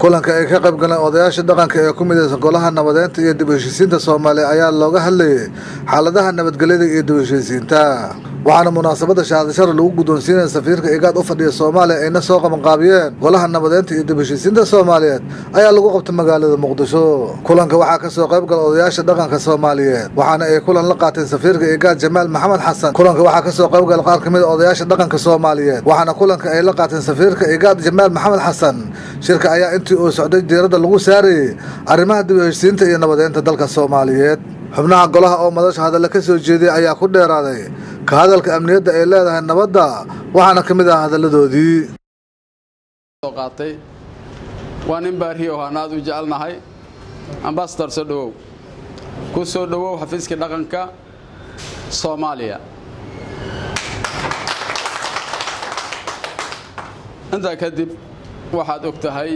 kulanka ay ka qayb galeen odayaasha dhaqanka ee ku midaysan golaha nabadeynta iyo dib u heshiisiinta soomaaliya ayaa looga hadlayay xaaladaha nabadgelyada iyo dib u heshiisiinta waxaana munaasabada shahaadashada lagu guddoonsiinaya safiirka igaad u fadhiya soomaaliya ayna soo qabanqaabiyeen golaha nabadeynta iyo dib u heshiisiinta soomaaliyeed ayaa lagu qabtay magaalada muqdisho kulanka waxaa kasoo qayb gala odayaasha dhaqanka soomaaliyeed waxaana ay kulan la qaateen safiirka igaad jamaal maxamed xasan kulanka waxaa kasoo qayb gala qaar kamid a odayaasha dhaqanka soomaaliyeed waxaana kulanka ay la qaateen safiirka igaad jamaal maxamed xasan shirka ayaa intii uu socday diiradda lagu saarayey arrimaha dib u heshiisiinta iyo nabadeynta dalka soomaaliyeed xubnaha golaha oo madasha hadalla ka soo jeediyay ayaa ku dheeraaday ka hadalka amniyadda ay leedahay nabadda waxaana ka mid ah hadalladoodii qaatay waa nin baariyo aan aad u jecelnahay ambasador soo dhowow ku soo dhowow xafiiska dhaqanka soomaaliya intaa kadib waxaad og tahay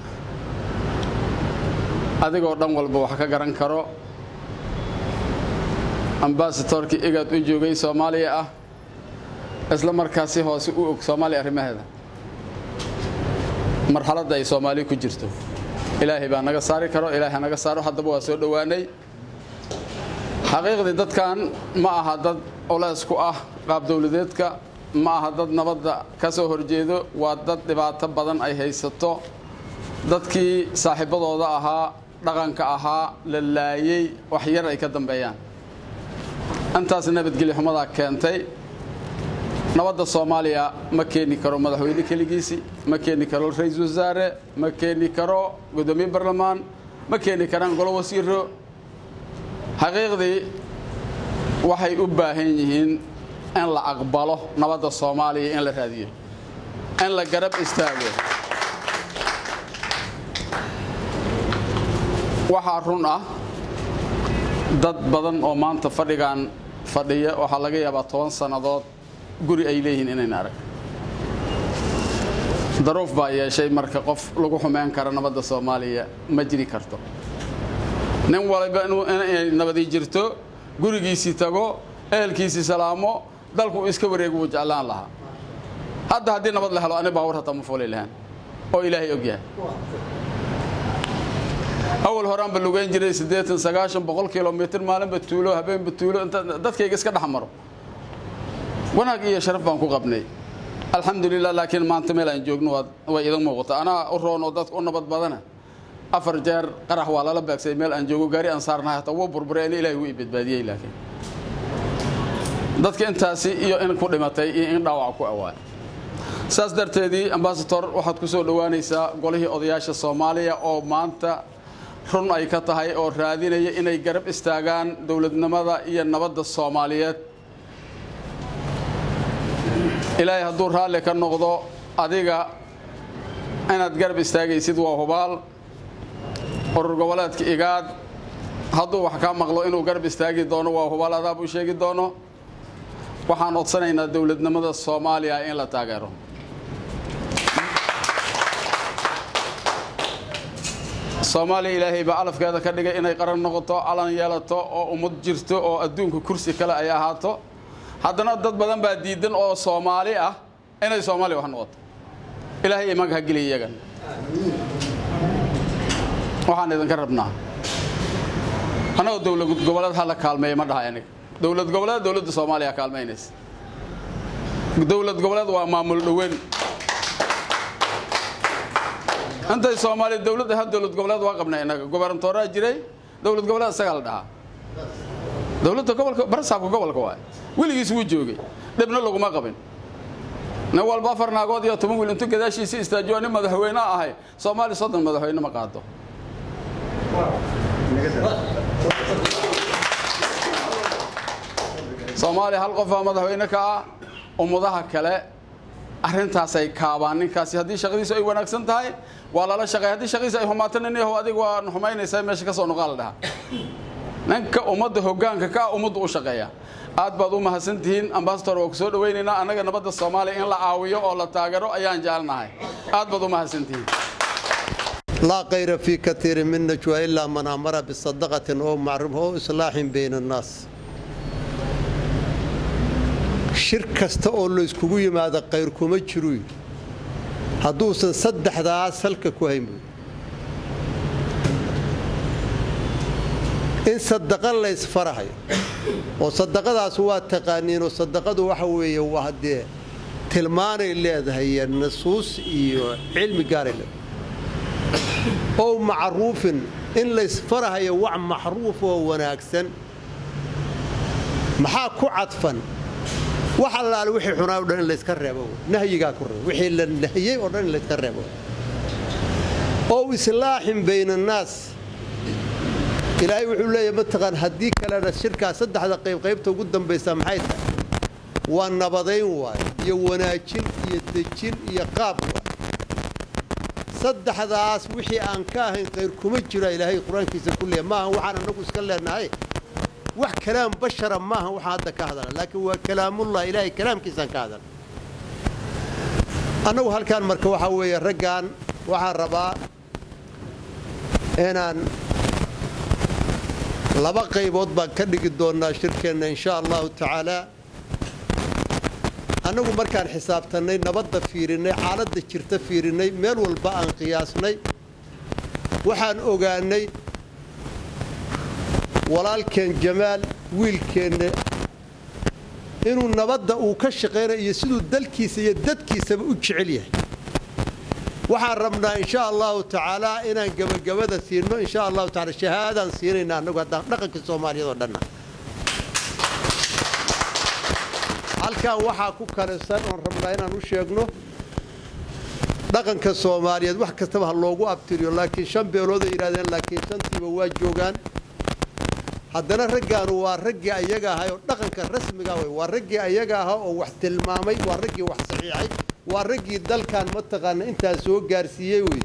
adigoo dhan walba wax ka garan karo ambasadorkii igaad u joogay soomaaliya ah isla markaasi hoose u og soomaaliya arrimaheeda marxaladda ay soomaaliya ku jirto ilaahay baa naga saari karo ilaahay naga saaro haddaba waa soo dhowaanay xaqiiqdii dadkan ma aha dad culays ku ah qaab dowladeedka ma aha dad nabadda ka soo horjeedo waa dad dhibaato badan ay haysato dadkii saaxiibadooda ahaa dhaqanka ahaa la laayey wax yar ay ka dambeeyaan intaas nabadgelyo xumadaa keentay nabadda soomaaliya ma keeni karo madaxweyne keligiisi ma keeni karo ra-iisul wasaare ma keeni karo guddoomiye barlamaan ma keeni karaan golo wasiiro xaqiiqdii waxay u baahan yihiin in la aqbalo nabadda soomaaliya in la raadiyo in la garab istaago waxaa run ah dad badan oo maanta fadhigan fadhiya waxaa laga yaabaa toban sannadood guri ay leeyihiin inayna arag daruuf baa yeeshay marka qof lagu xumeyn kara nabadda soomaaliya ma jiri karto nin waliba inay nabadii jirto gurigiisii tago ehelkiisii salaamo dalku iska wareegu wuu jeclaan lahaa hadda haddii nabad la helo ani baawar hataa ma fuuli lahaan oo ilaahay og yahay awal horaanba lugeyn jiray siddeetan sagaashan boqol kilomitr maalinba tuulo habeenba tuulo inta dadkayga iska dhex maro wanaag iyo sharaf baan ku qabnay alxamdulilah laakiin maanta meel aan joogno way idan muuqata anaa u roon oo dadka u nabad badana afar jeer qarax waa lala beegsay meel aan joogo gaari aan saarnahay hataa wuu burburay ani ilahay wuu i badbaadiyey laakiin dadka intaasi iyo in ku dhimatay iyo in dhaawac ku awaay saas darteedii ambasador waxaad ku soo dhowaanaysaa golihii odayaasha soomaaliya oo maanta run ay ka tahay oo raadinaya inay garab istaagaan dowladnimada iyo nabadda soomaaliyeed ilaahay hadduu raalli ka noqdo adiga inaad garab istaagaysid waa hubaal urur goboleedka igaad hadduu wax kaa maqlo inuu garab istaagi doono waa hubaal adaab u sheegi doono waxaan odsanaynaa dowladnimada soomaaliya in la taageero soomaaliya ilaahay baa alafkeeda ka dhigay inay qaran noqoto calan yeelato oo ummad jirto oo adduunka kursi kale ay ahaato haddana dad badan baa diidan oo soomaali ah inay soomaaliya wax noqoto ilaahay imanka ha geliya iyagan waxaan idinka rabnaa annagoo dowlad goboleed ha la kaalmeeya ma dhahay aniga dowlad goboleed dowladda soomaaliya kaalmaynaysa dowlad goboleed waa maamul dhoweyn intay soomaaliya dowladda ha dowlad goboleed waa qabnay innaga gobernatooraa jiray dowlad goboleed isagaa la dhahaa dowladda gobolka barasaabka gobolka waay weligiis wuu joogay dhibna laguma qabin nin walba afar naagood iyo toban wiil intuu gadaashiisii istaajiyo nin madaxweyne ahay soomaaliya soddon madaxweyne ma qaado soomaaliya hal qofaa madaxweyne ka ah ummadaha kale arrintaasay kaabaan ninkaasi haddii shaqadiisu ay wanaagsan tahay waa lala shaqeey haddii shaqadiisu ay humaato nin yahow adiga waa xumaynaysaa meesha ka soo noqaa la dhahaa ninka ummadda hoggaanka ka ah ummaddu u shaqeeya aad baad u mahadsan tihiin ambasador waa ku soo dhowaynaynaa annaga nabadda soomaaliya in la caawiyo oo la taageero ayaan jecelnahay aad baad u mahadsan tihiin laa kayra fii katiirin min najwa ilaa man amara bisadaqatin oo macruuf oo islaaxin bayna annaas shir kasta oo layskugu yimaado qayr kuma jiru hadduusan saddexdaas halka ku hayn buy in sadaqa laysfarahayo oo sadaqadaas waa taqaaniinoo sadaqadu waxa weeye waa dee tilmaanay leedahay iyo nasuus iyo cilmi gaaray leedahay ow macruufin in laysfarahayo wax maxruuf oo wanaagsan maxaa ku cadfan wax allaale wixii xunaa o dhan in layska reebo nahyigaa ku reebo wixii la nahiyey oo dhan in layska reebo ow islaaxin bayna annaas ilaahay wuxuu leeyahy mataqaan haddii kalena shirkaa saddexda qaybqaybta ugu dambaysa maxay tahay waa nabadayn waaye iyo wanaajin iyo dejin iyo qaab waaye saddexdaas wixii aan ka ahayn khayr kuma jira ilaahay qur-aankiisa ku leeya maaha waxaan annagu iska leenahay wax kalaam bashara maaha waxaan hadda ka hadala laakiin waa kalaamullah ilaahay kalaamkiisaan ka hadala annagu halkaan marka waxaa weeye raggan waxaan rabaa inaan laba qaybood baan ka dhigi doonnaa shirkeenna insha allahu tacaala annagu markaan xisaabtannay nabadda fiirinnay xaaladda jirta fiirinnay meel walba aan qiyaasnay waxaan ogaannay walaalkeen jamaal wiilkeenna inuu nabadda uu ka shaqaynayo iyo siduu dalkiisa iyo dadkiisaba u jecel yahay waxaan rabnaa insha allahu tacaalaa inaan gebagabada siino insha allahu taala shahaadaan siinayna annagu haddaan dhaqanka soomaaliyeed oo dhanna halkan waxaa ku kalisan oon rabnaa inaan u sheegno dhaqanka soomaaliyeed wax kastaba ha loogu abtiriyo laakiin shan beelooday yidhahdeen laakiin shantiiba waa joogaan haddana raggaanu waa raggii ayaga ahay oo dhaqanka rasmiga wey waa raggii ayaga aha oo wax tilmaamay waa raggii wax saxiixay waa raggii dalkan mataqaana intaa soo gaarsiiyey wey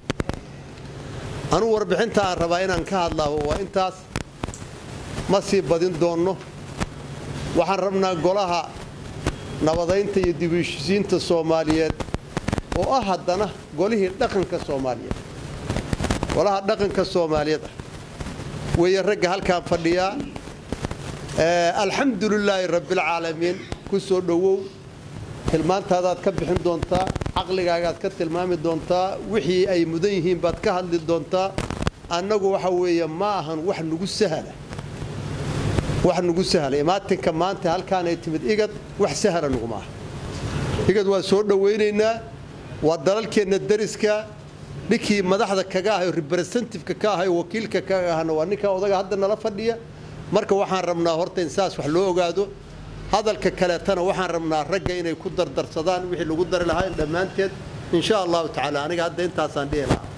anuu warbixinta aan rabaa inaan ka hadlaabo waa intaas ma sii badin doonno waxaan rabnaa golaha nabadaynta iyo dibishisiinta soomaaliyeed oo ah haddana golihii dhaqanka soomaaliyeed golaha dhaqanka soomaaliyeed ah weeye ragga halkaan fadhiyaa alxamdu lilaahi rabbialcaalamiin ku soo dhowow tilmaantaadaad ka bixin doontaa caqligaagaad ka tilmaami doontaa wixii ay mudan yihiin baad ka hadli doontaa annagu waxa weeye ma ahan wax nugu sahla wax nugu sahla imaatinka maanta halkaanay timid igad wax sahla nuguma aha igad waa soo dhowaynaynaa waa dalalkeenna dariska ninkii madaxda kaga ahay representativeka ka ahay wakiilka ka ahna waa ninkaa odaga hadda nala fadhiya marka waxaan rabnaa horta in saas wax loo ogaado hadalka kaleetana waxaan rabnaa ragga inay ku dardarsadaan wixii lagu dari lahaa dhammaanteed insha allahu tacaala aniga hadda intaasaan dhihi lahaa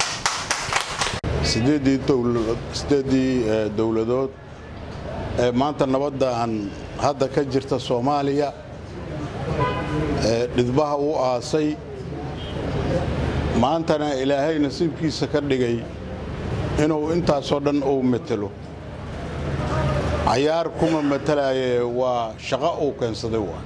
sideeddii dowladood ee maanta nabadda aan hadda ka jirta soomaaliya ee dhidbaha u aasay maantana ilaahay nasiibkiisa ka dhigay inuu intaasoo dhan uu matelo cayaar kuma matalaaye waa shaqo uu keensaday waa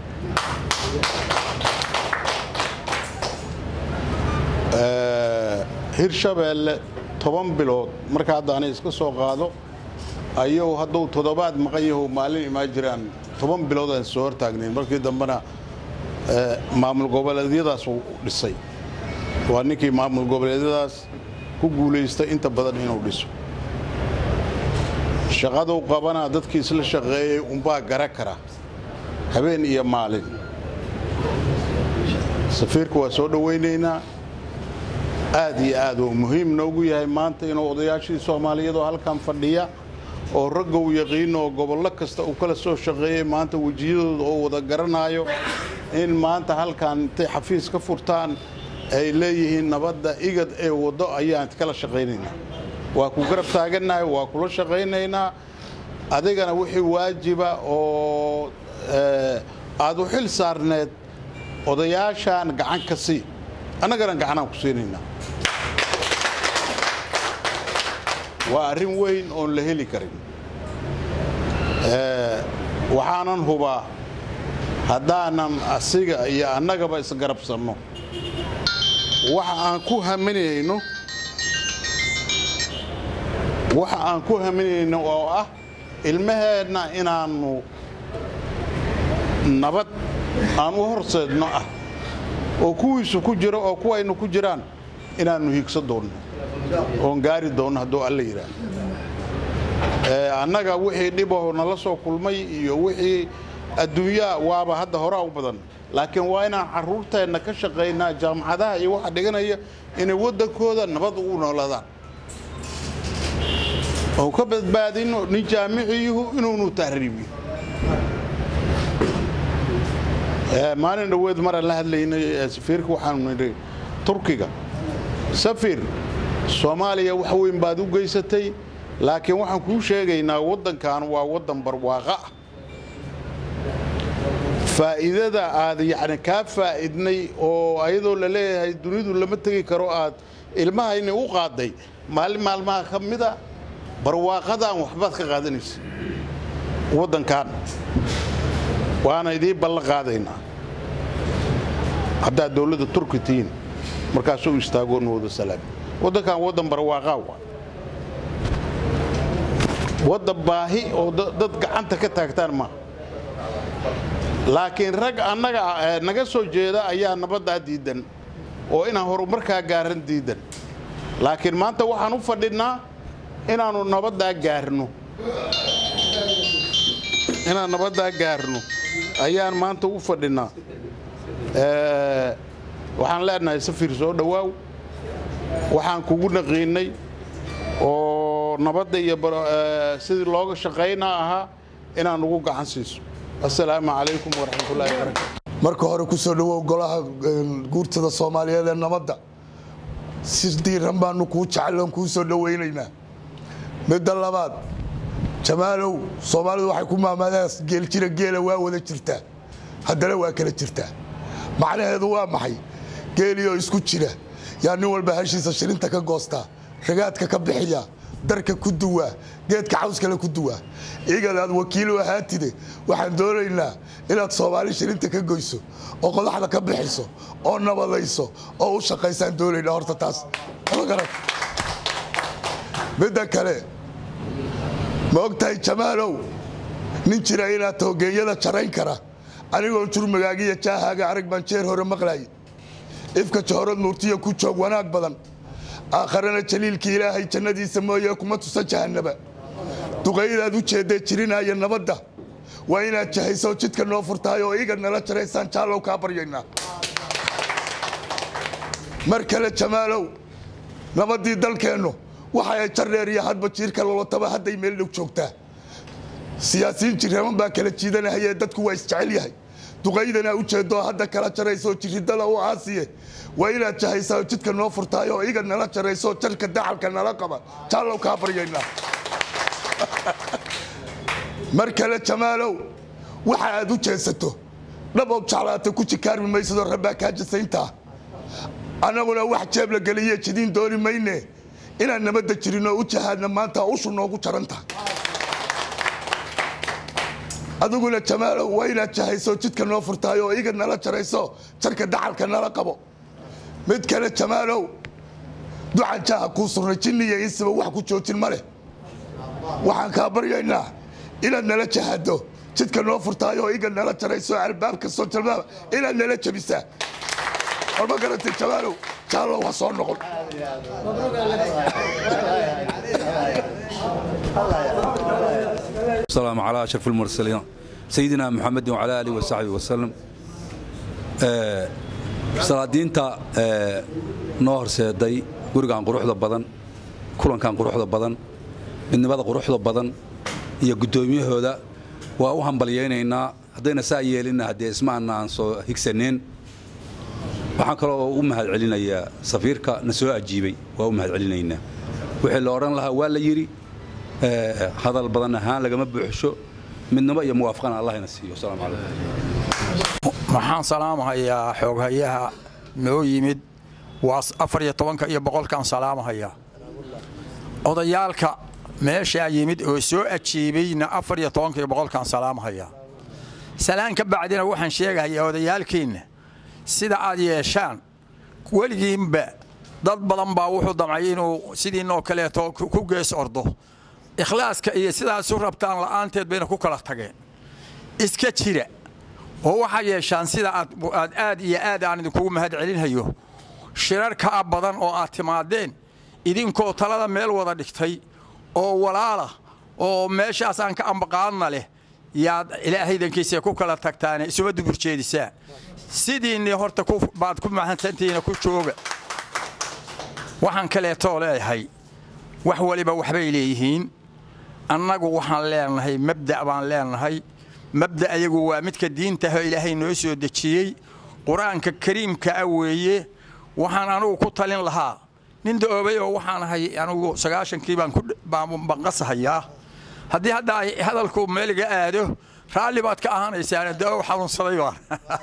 hirshabeelle toban bilood marka hadda anay iska soo qaado ayuu hadduu toddobaad maqan yahu maalin imaan jiraan toban bilood aan soo hortaagnayn markii dambena maamul goboleedyadaas uu dhisay waa ninkii maamul goboleedyadaas ku guulaystay inta badan inuu dhiso shaqaduu qabanaa dadkii isla shaqeeyey unbaa gara kara habeen iyo maalin safiirka waa soo dhowaynaynaa aad iyo aad uu muhiim noogu yahay maanta inuu odayaashii soomaaliyeed oo halkan fadhiya oo ragga uu yaqiino oo gobollo kasta uu kala soo shaqeeyey maanta wejiyadooda oo wada garanaayo in maanta halkan intay xafiis ka furtaan ay leeyihiin nabadda igad ee waddo ayaan kala shaqaynaynaa waa ku garab taagannahay waa kula shaqaynaynaa adigana wixii waajiba oo aad u xil saarneed odayaashaan gacan ka sii annagana gacanaan ku siinaynaa waa arrin weyn oon la heli karin waxaanan hubaa haddaanan asiga iyo annagaba isgarabsanno waxa aan ku haminayno waxa aan ku haminayno oo ah ilmaheenna inaannu nabad aan u horseedno ah oo kuwiisu ku jiro oo kuwaynu ku jiraan inaannu hiigso doonno oon gaari doonno hadduu alla yidhaah annaga wixii dhibaho nala soo kulmay iyo wixii adduunyaa waaba hadda horaa u badan laakiin waa inaan carruurteenna ka shaqaynaa jaamacadaha iyo waxa dhiganaya inay waddankooda nabad ugu noolaadaan oo ka badbaadino nin jaamiciyuhu inuunu tahriibiyo maalin dhoweed maraan la hadlaynay safiirka waxaanu nidhi turkiga safir soomaaliya wax weyn baad u geysatay laakiin waxaan kuu sheegaynaa waddankan waa waddan barwaaqa ah faa'iidada aad yacni kaa faa'idnay oo ayadoo la leeyahay dunidu lama tegi karo aad ilmahayni u qaaday maalin maalmaha ka mida barwaaqadaan waxbaad ka qaadanaysa waddankan waana idiin ballan qaadaynaa haddaad dowladda turki tihiin markaasuu istaago nooda salaam waddankan waddan barwaaqaa waa waddan baahi oo dad gacanta ka taagtaan maaha laakiin rag annaga naga soo jeeda ayaa nabaddaa diidan oo inaan horumarkaa gaaran diidan laakiin maanta waxaan u fadhinnaa inaannu nabaddaa gaarno inaan nabaddaa gaarno ayaan maanta u fadhinnaa waxaan leenahay safir soo dhowaaw waxaan kugu naqiinnay oo nabadda iyo sidii looga shaqaynaa ahaa inaan ugu gacan siiso assalaamu calaykum waraxmatullahi wabarakatu marka hore ku soo dhowow golaha guurtada soomaaliyeed ee nabadda si diiran baanu kuu jecloon kuu soo dhowaynaynaa midda labaad jamaalow soomaalidu waxay ku maamaadaas geeljira geela waa wada jirtaa haddana waa kala jirtaa macnaheedu waa maxay geeliyoo isku jira yaa nin walba hashiisa shirinta ka goostaa ragaadka ka bixiya darka ku duwaa geedka cawskale ku duwaa igad aad wakiilu ahaatide waxaan doonaynaa inaad soomaali shirinta ka goyso oo qodaxda ka bixiso oo nabadayso oo u shaqaysaan doonaynaa horta taas ma garan midda kale ma og tahay jamaalow nin jira inaad toogeeyada jarayn kara anigoo jurmagaagiyo jaahaaga arag baan jeer hore maqlaayay ifka jahorad nuurtiya ku joog wanaag badan aakharana jaliilka ilaahay jannadiisa mooye kuma tusa jahannaba duqaydaad u jeeddee jirinaaya nabadda waa inaad jahayso jidka noo furtahay oo iga nala jaraysaan jaallow kaa baryaynaa mar kale jamaalow nabaddii dalkeennu waxa ay jardheer iyo hadba jiirka lolotaba hadday meel dhow joogtaa siyaasiyiin jirraman baa kala jiidanahayee dadku waa isjecel yahay duqaydana u jeeddoo hadda kala jarayso jiridada u aasiye waa inaad jahaysaa jidka noo furtaay oo iga nala jarayso jarka dacalka nala qaba jaallow kaa baryaynaa mar kale jamaalow waxa aad u jeesato dhabow jeclaata ku jikaarmi maysadoo rabbaa kaa jasayntaa annaguna wax jeeb la geliye jidiin dooni mayne inaan nabadda jirinoo u jahaadna maanta ushu noogu jaranta adiguna jamaalow waa inaad jahayso jidka noo furtaay oo iga nala jarayso jarka dacalka nala qabo mid kale jamaalow ducan jaaha kuu surnay jinniya insiba wax ku joojin ma leh waxaan kaa baryaynaa inaad nala jahado jidka noo furtaay oo iga nala jarayso albaab kastoo jalbaaba inaad nala jabisaa war ma garatay jamaalow jaallow ha soo noqon السلام على أشرف المرسلين سيدنا محمد وعلى آله وصحبه وسلم salaadiinta noo horseeday gurigan quruxda badan kulankan quruxda badan midnimada quruxda badan iyo guddoomiyahooda waa u hambalyaynaynaa haddayna saa yeelinna haddee ismaana aan soo higsaneen waxaan kaloo u mahad celinayaa safiirka na soo ajiibay waa u mahad celinaynaa wixii la odhan lahaa waa la yidhi hadal badan ahaan lagama buuxsho midnimo iyo muwaafaqana allahna siiyo asalaamu calaykum waxaan salaamahayaa xooghayaha noo yimid waa afar iyo tobanka iyo boqolkaan salaamahayaa odayaalka meeshaa yimid oo soo ajiibayna afar iyo tobanka iyo boqolkaan salaamahayaa salaan ka bacdina waxaan sheegahayaa odayaalkiinna sida aad yeeshaan weligiinba dad badan baa wuxuu damcay inuu sidiinoo kaleeto ku gees ordo ikhlaaska iyo sidaasu rabtaan la'aanteed bayna ku kala tageen iska jira oo waxaa yeeshaan sida aad aad iyo aad aan idinkugu mahad celinhayo shirarkaa badan oo aad timaadeen idinkoo talada meel wada dhigtay oo walaala oo meeshaasaan ka ambaqaadna leh yaad ilaahaydankiisa ku kala tagtaane isuma duburjeedisaan sidiinni horta baad ku mahadsantihiina ku jooga waxaan kaleetoo leeyahay wax waliba waxbay leeyihiin annagu waxaan leenahay mabda' baan leenahay mabda' ayagu waa midka diintaho ilaahay noo soo dejiyey qur-aanka kariimka ah weeye waxaan anugu ku talin lahaa nin daoobay oo waxaan ahay anugu sagaashankii baan banqasahayaa haddii hadda ay hadalku meeliga aado raalli baad ka ahaanaysaan dao xanuunsaday baan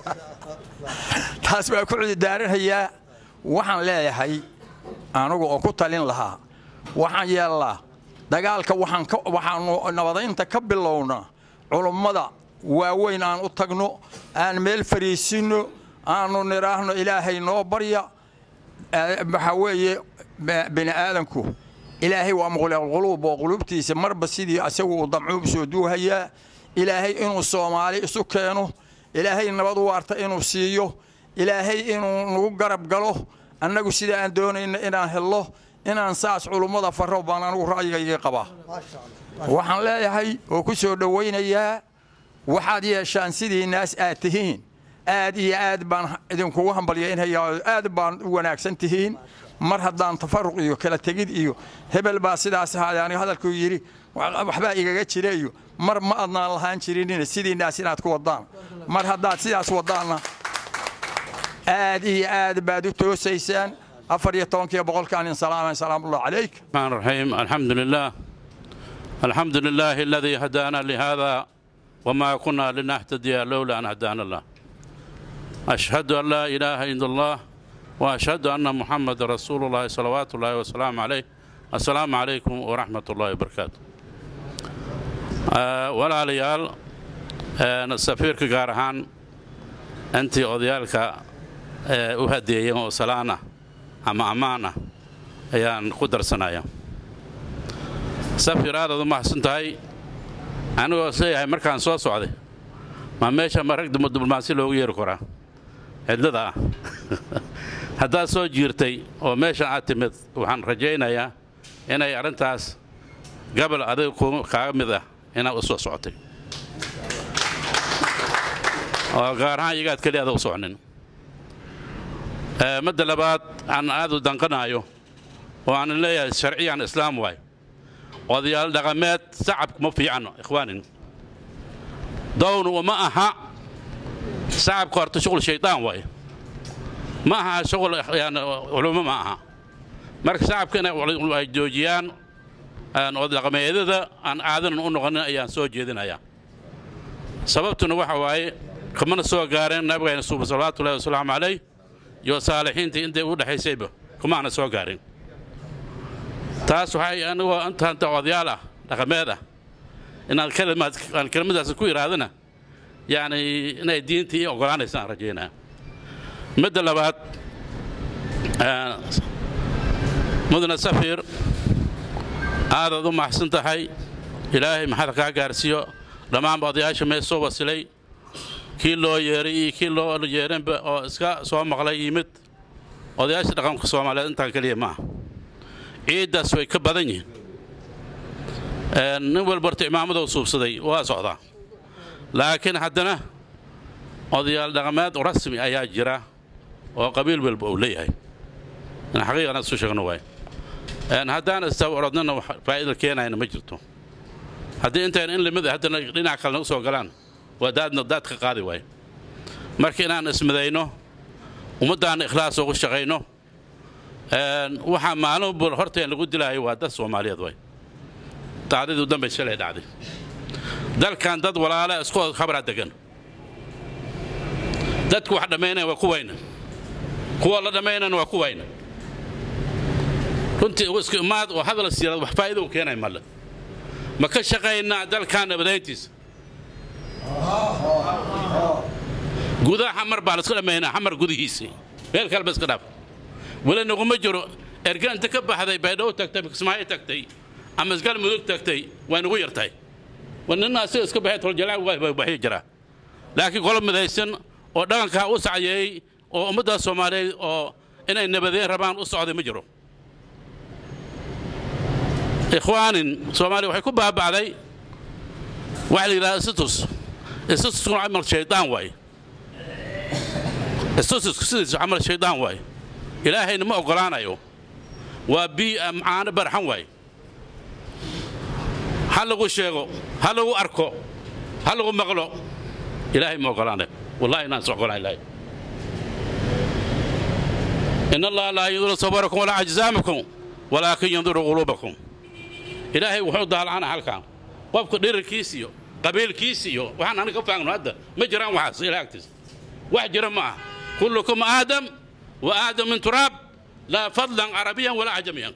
taas baa ku cudidaaranhayaa waxaan leeyahay anugu oo ku talin lahaa waxaan yeellaa dagaalka waxaanu nabadaynta ka bilownaa culummada waaweyn aan u tagno aan meel fariisinno aanu nidhaahno ilaahay noo barya waxaa weeye bini aadanku ilaahay waa muqliquluub oo quluubtiisa marba sidii asagu uu damcuub soo duuhayaa ilaahay inuu soomaali isu keeno ilaahay nabad waarta inuu siiyo ilaahay inuu nagu garab galo annagu sida aan doonayna inaan hello inaan saas culummada farro baan anugu ra'yigayga qabaa waxaan leeyahay oo ku soo dhowaynayaa waxaad yeeshaan sidii naas aad tihiin aad iyo aad baan idinkugu hambalyaynhayaa oo aad baan u wanaagsan tihiin mar haddaan tafaruq iyo kala tegid iyo hebel baa sidaas ahaada aniga hadalkuu yidhi waxbaa igaga jira iyo mar ma adnaan lahaan jirinina sidii naas inaad ku waddaan mar haddaad sidaas waddaanna aad iyo aad baad u toosaysaan afar iyo tobankiiyo boqolkaan in salaama salaamullah calayk الرحمن الرحيم الحمد لله الحمد لله الذي هدانا لهذا وما كنا لنهتدي لولا أن هدانا الله أشهد أن لا إله إلا الله وأشهد أن محمد رسول الله صلوات الله وسلام عليه السلام عليكم ورحمة الله وبركاته آه ولا ليال آه السفير كجارهان أنت أوديالك آه أهدي وسلانا أما أمانة أيان قدر سنايا safir aadaad u mahadsantahay anigoo isleeyahay markaan soo socday ma meesha ma rag diblomaasi loogu yeeri karaa cidlada ah haddaad soo jiirtay oo meeshan aad timid waxaan rajaynayaa inay arrintaas gabal adiga kaaga mid ah inaad u soo socotay oo gaar ahaan iyagaad keliya ada u soconin madda labaad aan aad u danqanaayo oo aan leeyahay sharciyan islaam waay odayaal dhaqameed sacabku ma fiicano ikhwaanin downu ma aha sacabka horta shuqul shaydaan waaye ma aha shuqul culumo ma aha marka sacabka inay joojiyaan odadhaqameedyada aan aadanan u noqonin ayaan soo jeedinayaa sababtuna waxa waaye kamana soo gaareen nabigayna suuba salawaatullahi wasalaamu calayh iyo saalixiintii intay u dhexaysayba kumaana soo gaarin taas waxay anigoo intaanta odayaal ah dhaqameed ah inaad aan kelimadaas ku idhaahdana yacni inay diintii ogolaanaysaan rajaynaya midda labaad mudane safir aadaad u maxsan tahay ilaahay maxaad kaa gaarsiiyo dhammaanba odayaasha mee soo wasilay kii loo yeeray iyo kii loo yeerinba oo iska soo maqlay yimid odayaasha dhaqanka soomaaliyeed intaan keliya maaha ciiddaas way ka badan yihiin nin walba horta imaamadou suubsaday waa socdaa laakiin haddana odayaal dhaqameed rasmi ayaa jira oo qabiil walba uu leeyahay in xaqiiqana isu sheegno waay haddaan istaba orodnana faa'iida keenayna ma jirto haddii intayna in limid haddana dhinac kalena u soo galaan waa daadna daad ka qaadi waaye marka inaan ismidayno ummaddaanna ikhlaas ugu shaqayno waxaa maalin bul horteen lagu dilaayo waa dad soomaaliyeed way dacdadii dambay shalay dhacday dalkan dad walaala isku khabraa degan dadku wax dhammaynaya waa kuwayna kuwa la dhammaynana waa kuwayna runtii isku imaad oo hadal siirad wax faa'iida u keenay malle ma ka shaqaynaa dalkan nabadayntiisa gudaha xamar baa la iska dhammaynaa xamar gudihiisii meel kaleba iska dhaaf weli naguma jiro erga inta ka baxday baydhabo tagtay kismaayo tagtay ama isgal mudug tagtay waa nagu yartahay nina asiga iska baxay toljalaa baxyo jiraa laakiin qolo midaysan oo dhaqankaa u sacyeeyey oo ummadda soomaaliyeed oo inay nabadeen rabaan u socday ma jiro ikhwaanin soomaaliya waxay ku baaba'day waxa la yidhahda istatus istatuskuna camal shaydaan waaye istatusku sidiisu camal shaydaan waaye ilaahayna ma oggolaanayo waa bii'a macaano barxan waaye ha lagu sheego ha lagu arko ha lagu maqlo ilaahay ma oggolaanayo wallahi inaan is oggolayn ilaahay in allaha laa yanduru sabarakum walaa ajzaamakum walaakin yanduru quluubakum ilaahay wuxuu daalacana halkan qofka dhirarkiis iyo qabiilkiis iyo waxaan aniga ka faagno hadda ma jiraan waxaas ilaah agtiisa wax jira ma ah kullukum aadam wa aadam min turaab laa fadlan carabiyan walaa cajamiyan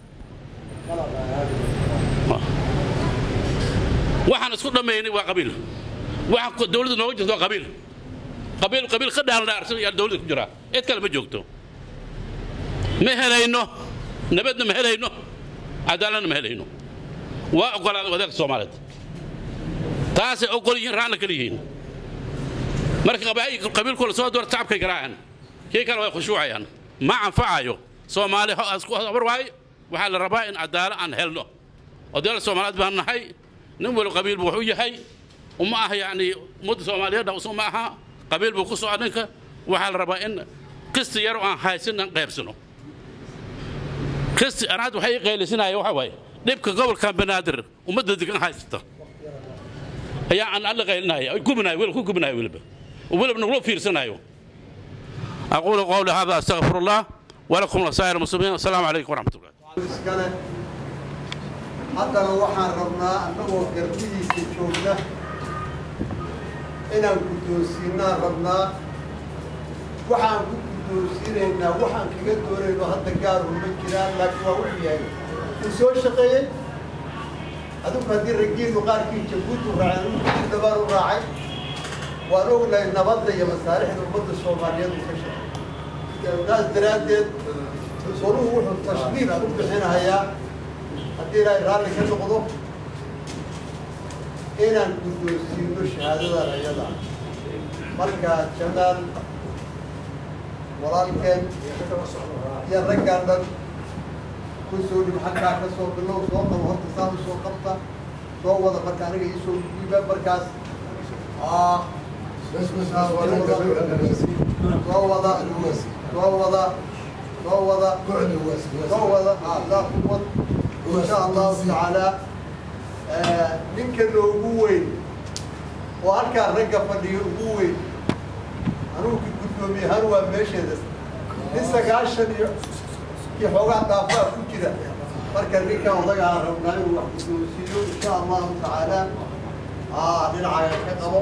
waxaan isku dhammaynay waa qabiil waxaan dowladda nooga jirta waa qabiil qabiil qabiil ka dhaaldhaarsan ayaa dowladda ku jiraa cid kale ma joogto ma helayno nabadna ma helayno cadaaladna ma helayno waa oggolaaday wadaadka soomaaliyeed taasay oggol yihiin raacna kala yihiin marka qabiilkooda soo doorta shacabkay garaaceen kii kale way khushuucayaan ma anfacayo soomaali isku habar waaye waxaa la rabaa in cadaalo aan helno odayaal soomaaliyeed baan nahay nin wali qabiil buu wuxuu yahay uma aha yacni ummadda soomaaliyeed usu ma aha qabiil buu ku socda ninka waxaa la rabaa in kisti yaro aan haysin aan qaybsano kisti anaad waxay qaylisinaya waxa waaye dhibka gobolkan banaadir ummadda degan haysata ayaa aan alla qaylinaya gubinayo weli ku gubinayo weliba weliba nagula fiirsanayo aquulu qawli hada astaqfiru allah walakum wasaa'ir muslimiin assalaamu calaykum waraxmat ullah iskale haddana waxaan rabnaa annagoo garbihiisa joogna inaan guddoonsiinaan rabnaa waxaan ku guddoonsiinaynaa waxaan kaga doonayno hadda gaaru ma jiraan laakiin waa wuxuu yahay uu soo shaqeeyey adigu haddii raggiinu qaarkii jabuuti u raaceen uu dabaan u raacay waan ognahay nabadda iyo masaalixda ummadda soomaaliyeed uu ka shaqeey taas daraaddeed soluhu wuxuu tashniif ku bixinayaa haddii ilaahay raalli ka noqdo inaan guddoonsiino shahaadadan ayada marka jamaal walaalkeen iyo raggaan dhan ku soo dhib xaggaa ka soo bilow soo qabo horta saa u soo qabta soo wada marka aniga ii soo dhiiba markaas soo wada soo wada soo wada soo wada daa kuwad insha allahu tacaala ninka noogu weyn oo halkaa ragga fadhiga ugu weyn anugu guddoomiye ahaan waa meesheeda nin sagaashan iyo iyo xoogaa daafaa ku jira marka ninkan odaga aan rabnaa inuu wax guddoonsiiyo insha allahu tacaala dhinacaaga ka qabo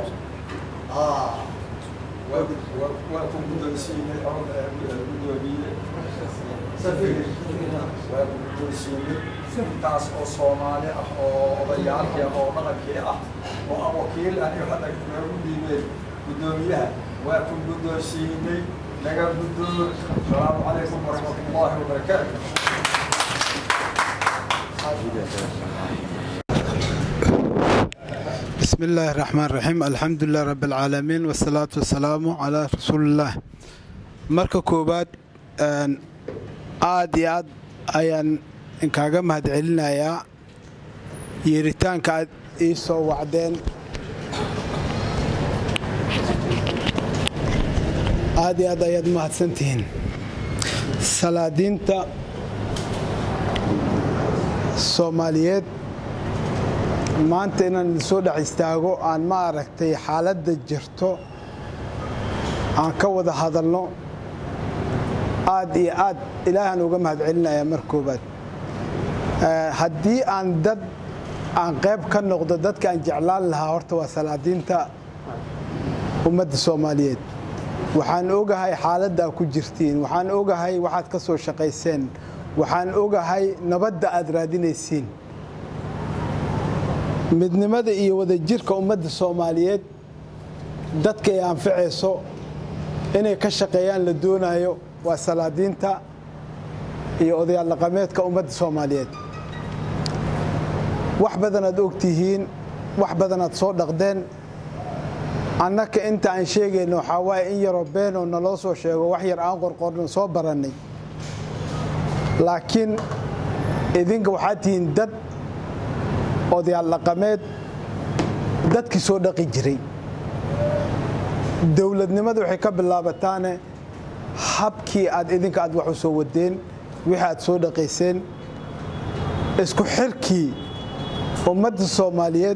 waa ku guddoonsiinay guddoomiye waa ku guddoonsiinay intaas oo soomaali ah oo odayaalkii ah oo dhaqankii ah oo aan wakiil ah iyo hadda noogu dhiibeen guddoomiyaha waa ku guddoonsiinay naga guddoon asalaamu calaykum waraxmatullaahi wabarakaatu بسم الله الرحمن الرحيم الحمد لله رب العالمين والصلاة والسلام على رسول الله marka koowaad aad iyo aad ayaan inkaaga mahadcelinayaa yeeritaanka aad ii soo wacdeen aad iyo aad ayaad mahadsantihiin salaadiinta soomaaliyeed maanta inaan idinsoo dhex istaago aan ma aragtay xaaladda jirto aan ka wada hadalno aad iyo aad ilaahaan uga mahadcelinayaa mar koobaad haddii aan dad aan qayb ka noqdo dadka aan jeclaan lahaa horta waa salaadiinta ummadda soomaaliyeed waxaan ogahay xaaladda aad ku jirtiin waxaan ogahay waxaad ka soo shaqayseen waxaan ogahay nabadda aad raadinaysiin midnimada iyo wadajirka ummadda soomaaliyeed dadka ay anficayso inay ka shaqeeyaan la doonayo waa salaadiinta iyo odayaal dhaqameedka ummadda soomaaliyeed wax badanaad ogtihiin wax badanaad soo dhaqdeen annaka inta aan sheegayno waxaa waaye in yaroo beenoo naloo soo sheego wax yar aan qorqorno soo barannay laakiin idinka waxaa tihiin dad odayaal dhaqameed dadkii soo dhaqi jiray dowladnimada waxay ka bilaabataane habkii aad idinka aad wax u soo wadeen wixii aad soo dhaqayseen isku xirkii ummadda soomaaliyeed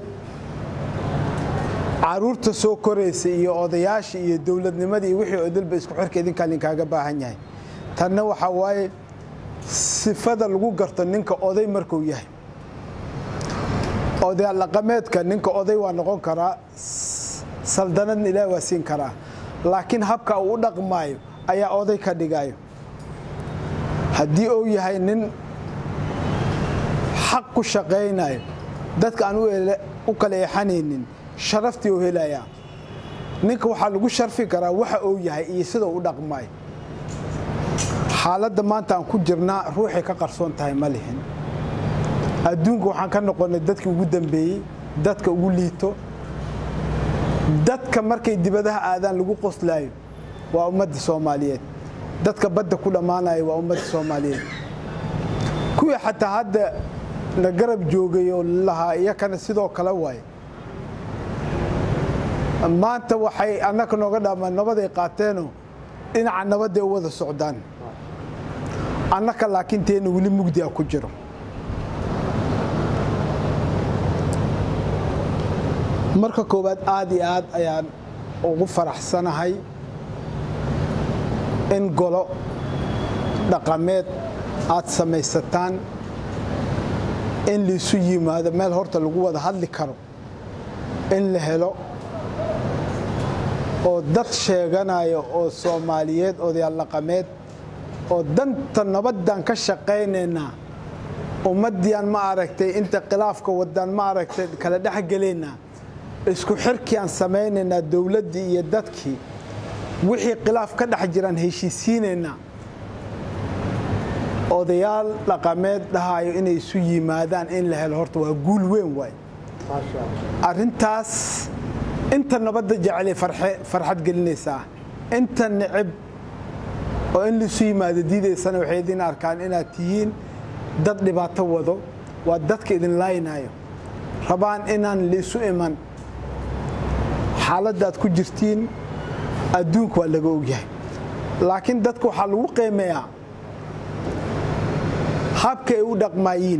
caruurta soo koraysa iyo odayaashii iyo dowladnimadii iyo wixii odilba isku xirka idinkaa linkaaga baahan yahay tanna waxaa waaye sifada lagu garto ninka oday markuu yahay odayaal dhaqameedka ninka oday waa noqon karaa saldanadna ilaah waa siin karaa laakiin habka uu u dhaqmaayo ayaa oday ka dhigayo haddii uu yahay nin xaq ku shaqaynayo dadka aan u kala eexanaynin sharaftii uu helayaa ninka waxaa lagu sharfi karaa waxa uu yahay iyo sida u dhaqmaayo xaaladda maanta aan ku jirnaa ruuxay ka qarsoon tahay ma lihin adduunka waxaan ka noqonnay dadkii ugu dambeeyey dadka ugu liito dadka markay dibadaha aadaan lagu qoslaayo waa ummadda soomaaliyeed dadka badda ku dhammaanayo waa ummadda soomaaliyeed kuwii xataa hadda na garab joogay oo lahaa iyakana sidoo kale waaye maanta waxay annaka nooga dhaamaan nabaday qaateenoo dhinaca nabadday u wada socdaan annaka laakiin teena weli mugdi a ku jiro marka koowaad aad iyo aad ayaan ugu faraxsanahay in golo dhaqameed aad samaysataan in laisu yimaado meel horta lagu wada hadli karo in la helo oo dad sheeganaya oo soomaaliyeed odayaal dhaqameed oo danta nabaddan ka shaqaynaynaa ummaddiiaan ma aragtay inta khilaafka wadaan ma aragtay kala dhexgelaynaa isku xirkii aan samaynaynaa dowladdii iyo dadkii wixii khilaaf ka dhex jiraan heshiisiinaynaa odayaal dhaqameed dhahayo inay isu yimaadaan in la helo horta waa guul weyn waay arrintaas inta nabadda jecelay farxad gelinaysaa inta necib oo in laisu yimaado diidaysana waxay idin arkaan inaad tihiin dad dhibaato wado waa dadka idin laaynayo rabaan inaan laisu iman xaaladdaad ku jirtiin adduunka waa laga ogyahay laakiin dadka waxaa lagu qiimeeyaa habka ay u dhaqmaayiin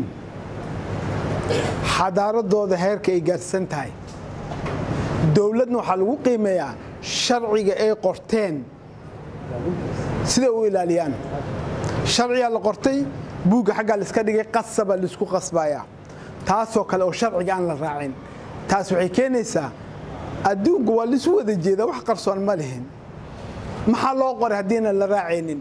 xadaaradooda heerka ay gaarsan tahay dowladna waxaa lagu qiimeeyaa sharciga ay qorteen siday u ilaaliyaan sharcigaa la qortay buugga xaggaa laiska dhigay qasaba laisku qasbayaa taasoo kale oo sharciga aan la raacin taas waxay keenaysaa adduunku waa laisu wada jeedaa wax qarsoon ma lihin maxaa loo qoray haddiinan la raacaynin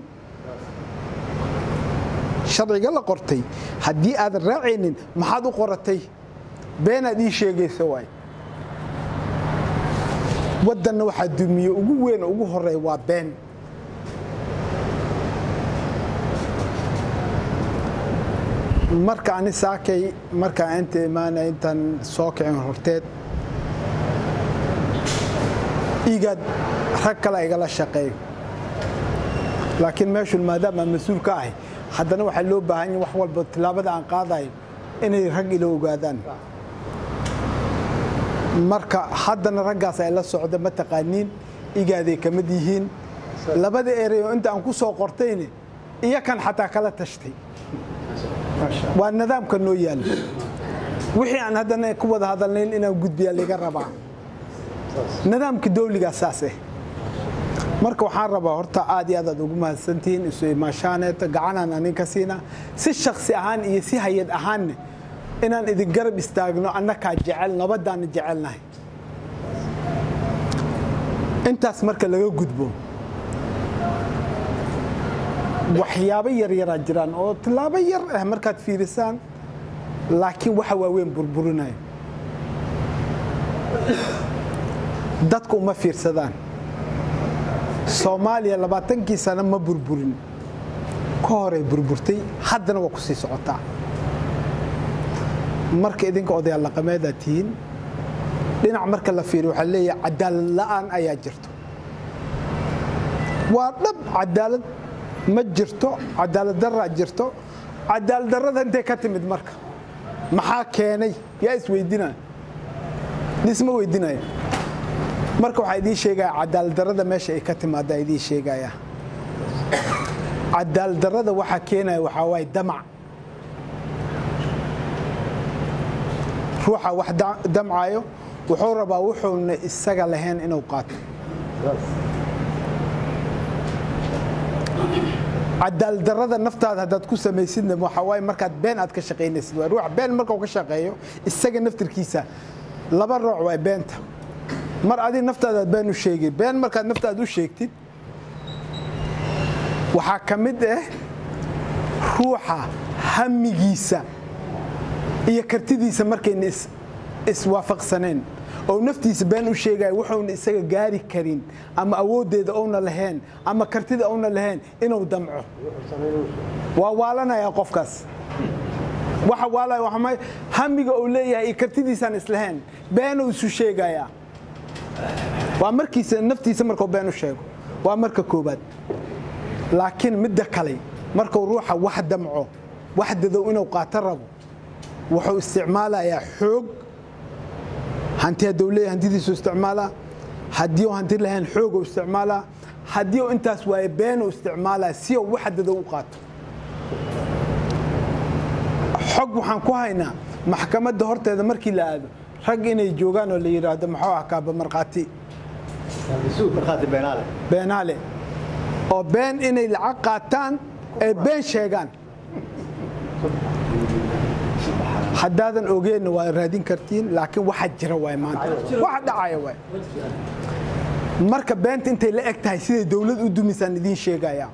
sharciga la qortay haddii aadan raacaynin maxaad u qoratay beenaad ii sheegaysa waay waddanna waxaa dumiye ugu weyn oo ugu horeeya waa been marka ani saakay markaan inta imaanay intaan soo kicin horteed igaad rag kale igala shaqeeyo laakiin meeshun maadaama mas-uul ka ahay haddana waxaa loo baahan yahy wax walba tillaabada aan qaadayo inay rag ila ogaadaan marka haddana raggaas ay la socda ma taqaaniin igaaday ka mid yihiin labada erey oo inta aan ku soo qortayne iyo kan xataa kala tashtay waa nidaamka noo yaalla wixii aan haddana ku wada hadalnayn inaan gudbiyaa laga rabaa nidaamka dawligaa saas ah marka waxaan rabaa horta aad iyo aad aad ugu mahadsantihiin isu imaashaaneeta gacanaan anin ka siinaa si shaksi ahaan iyo si hay-ad ahaanne inaan idin garab istaagno annakaa jecel nabadaana jecelnahay intaas marka laga gudbo waxyaabo yaryaraa jiraan oo tillaabo yar ah markaad fiirisaan laakiin waxa waaweyn burburinayo dadku uma fiirsadaan soomaaliya labaatankii sano ma burburin ka horay burburtay haddana waa ku sii socotaa marka idinka odayaal dhaqameedaad tihiin dhinac marka la fiiriyo waxaa leeyahay cadaalad la'aan ayaa jirto waa dhab cadaalad ma jirto cadaalad daraa jirto cadaaldarrada intay ka timid marka maxaa keenay yaa isweydinaya dhisma weydinaya marka waxaa idiin sheegaya cadaaldarrada meesha ay ka timaada idiin sheegaya cadaaldarrada waxaa keenaya waxaa waaye damac ruuxa wax damcayo wuxuu rabaa wuxuuna isaga lahayn inuu qaato cadaaldarrada naftaada haddaad ku samaysidna waxaa waaye markaad been aad ka shaqaynaysid waa ruux been markuu ka shaqeeyo isaga naftirkiisa laba rooc waa beenta mar adi naftaadaad been u sheegay been markaad naftaada u sheegtid waxaa ka mid ah ruuxa hamigiisa iyo kartidiisa markayna iswaafaqsaneen oo naftiisa been u sheegaya wuxuuna isaga gaari karin ama awooddeeda ouna lahayn ama kartida ouna lahayn inuu damco waa waalanaya qofkaas waxa waalaya waxma hamiga uu leeyahay iyo kartidiisaan islahayn beenuu isu sheegayaa waa markiisa naftiisa markuu been u sheego waa marka koobaad laakiin midda kale markuu ruuxa wax damco wax dadow inuu qaato rabo wuxuu isticmaalayaa xoog hanti hadduu leeyahay hantidiisu isticmaalaa haddii uu hanti lahayn xooguu isticmaalaa haddii uu intaas waaye beenuu isticmaalaa si uu wax dadow u qaato xog waxaan ku haynaa maxkamadda horteeda markii la aado rag inay joogaan oo la yidhaahdo maxuu ah kaaba markhaati beenaale oo been inay lacag qaataan ay been sheegaan haddaadan ogeenna waa raadin kartiin laakiin waxa jira waay maanta waxa dhacaya waay marka beenta intay la eg tahay siday dowlad u dumisaan idiin sheegaya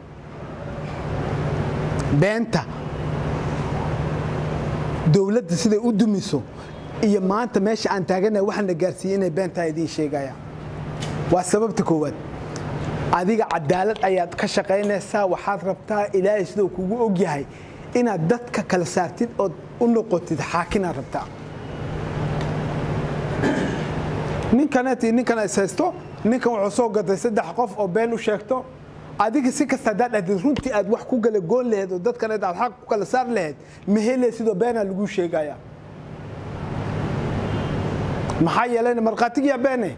beenta dowladda siday u dumiso iyo maanta meesha aan taaganahay waxaana gaarsiiyey inay beentaa idiin sheegaya waa sababta koowaad adiga cadaalad ayaad ka shaqaynaysaa waxaad rabtaa ilaahay siduu kugu ogyahay inaad dadka kala saartid ood u noqotid xaakinaad rabtaa ninkanet ninkan is haysto ninkan wuxuu soo gatay saddex qof oo been u sheegto adiga si kasta haddaad dhahdid runtii aad wax ku gala goon laheed oo dadkaneed aad xaq ku kala saar laheyd mahele sidoo beenaa lagu sheegaya maxaa yeelayna markhaatigiyaa beene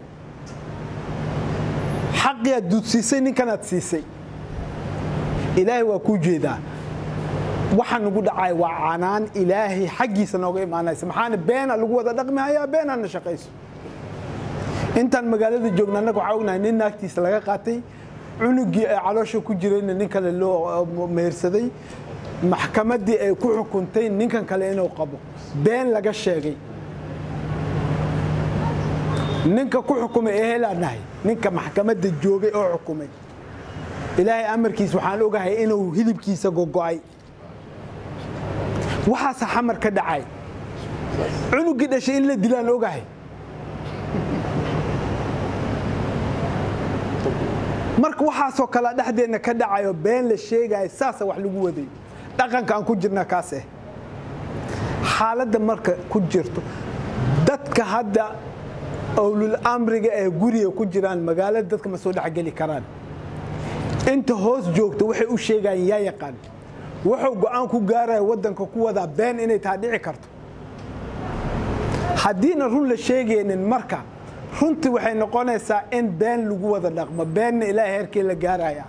xaqiyaad duudsiisay ninkanaad siisay ilaahay waa kuu jeedaa waxa nagu dhacay waa canaan ilaahay xaggiisa nooga imaanaysa maxaana beena lagu wada dhaqmi hayaa beenaana shaqayso intaan magaalada joogna annaga waxaa ognahay nin naagtiisa laga qaatay cunugii ay caloosha ku jirayna nin kale loo mehersaday maxkamaddii ay ku xukuntay ninkan kale inuu qabo been laga sheegay ninka ku xukumay ee helaan nahay ninka maxkamadda joogay oo xukumay ilaahay amarkiis waxaan ogahay inuu hilibkiisa gogo'ay waxaasa xamar ka dhacay cunugii dhashay in la dilaan ogahay marka waxaasoo kale dhexdeenna ka dhacayo been la sheegayo saasa wax lagu waday dhaqanka aan ku jirna kaas eh xaaladda marka ku jirto dadka hadda owlul amriga ee guriga ku jiraan magaalada dadka ma soo dhexgeli karaan inta hoos joogta waxay u sheegayaan yaa yaqaan wuxuu go'aan ku gaaraya waddanka ku wadaa been inay taa dhici karto haddiina run la sheegaynin marka runtii waxay noqonaysaa in been lagu wada dhaqmo beenna ilaahay heerkii la gaaraya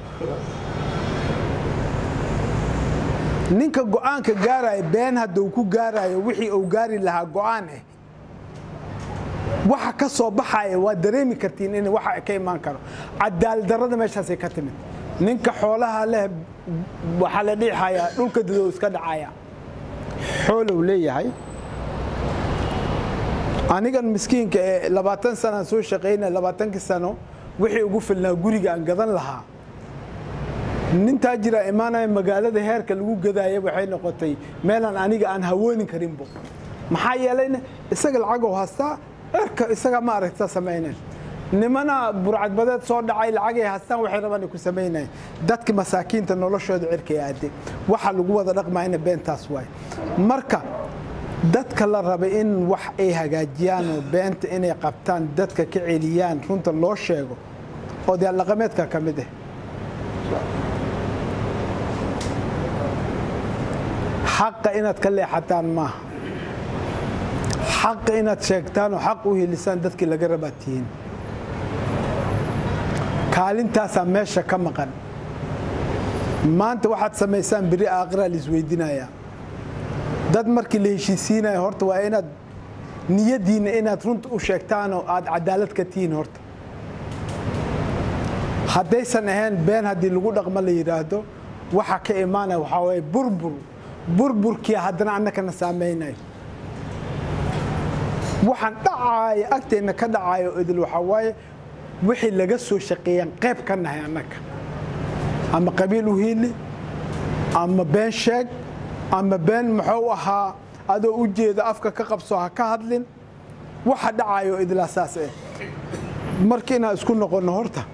ninka go'aanka gaaraya been hadduu ku gaarayo wixii uu gaari lahaa go'aan ah waxa ka soo baxaya waa dareemi kartiin in waxa ka imaan karo cadaaldarrada meeshaasay ka timid ninka xoolaha leh waxaa la dhiixayaa dhulka dadow iska dhacaya xoolow leeyahay anigan miskiinka ee labaatan sanaan soo shaqaynaya labaatankii sano wixii ugu filnaa guriga aan gadan lahaa nintaa jira imaanaya magaalada heerka lagu gadaaya waxay noqotay meelaan aniga aan hawoonin karinbo maxaa yeelayna isaga lacagoo haastaa cirka isaga ma aragta samaynayn nimana burcadbadeed soo dhacay lacagay haastaan waxay rabaan ku samaynayn dadka masaakiinta noloshooda cirkay aade waxa lagu wada dhaqmayna beentaas waay marka dadka la raba in wax ay hagaajiyaan oo beenta inay qabtaan dadka ka celiyaan runta loo sheego oo dee dhaqameedka ka mid ah xaqa inaad ka leexataan maaha xaqa inaad sheegtaan oo xaq u helisaan dadkii laga rabaa tihiin kaalintaasaa meesha ka maqan maanta waxaad samaysaan beri aakhiraa la isweydinayaa dad markii la heshiisiinaya horta waa inaad niyadiinna inaad runta u sheegtaan oo aad cadaalad ka tihiin horta haddaysan ahayn been haddii lagu dhaqmo la yidhaahdo waxa ka imaanaya waxaa waye burbur burburkii haddana annakana saamaynayo waxaan dhacaaya agteenna ka dhacayo idil waxaa waaye wixii laga soo shaqeeyaan qayb ka nahay annaka ama qabiil u hiili ama been sheeg ama been muxuu ahaa adoo u jeeda afka ka qabso ha ka hadlin waxa dhacayo idilaa saas eh marka inaan isku noqonno horta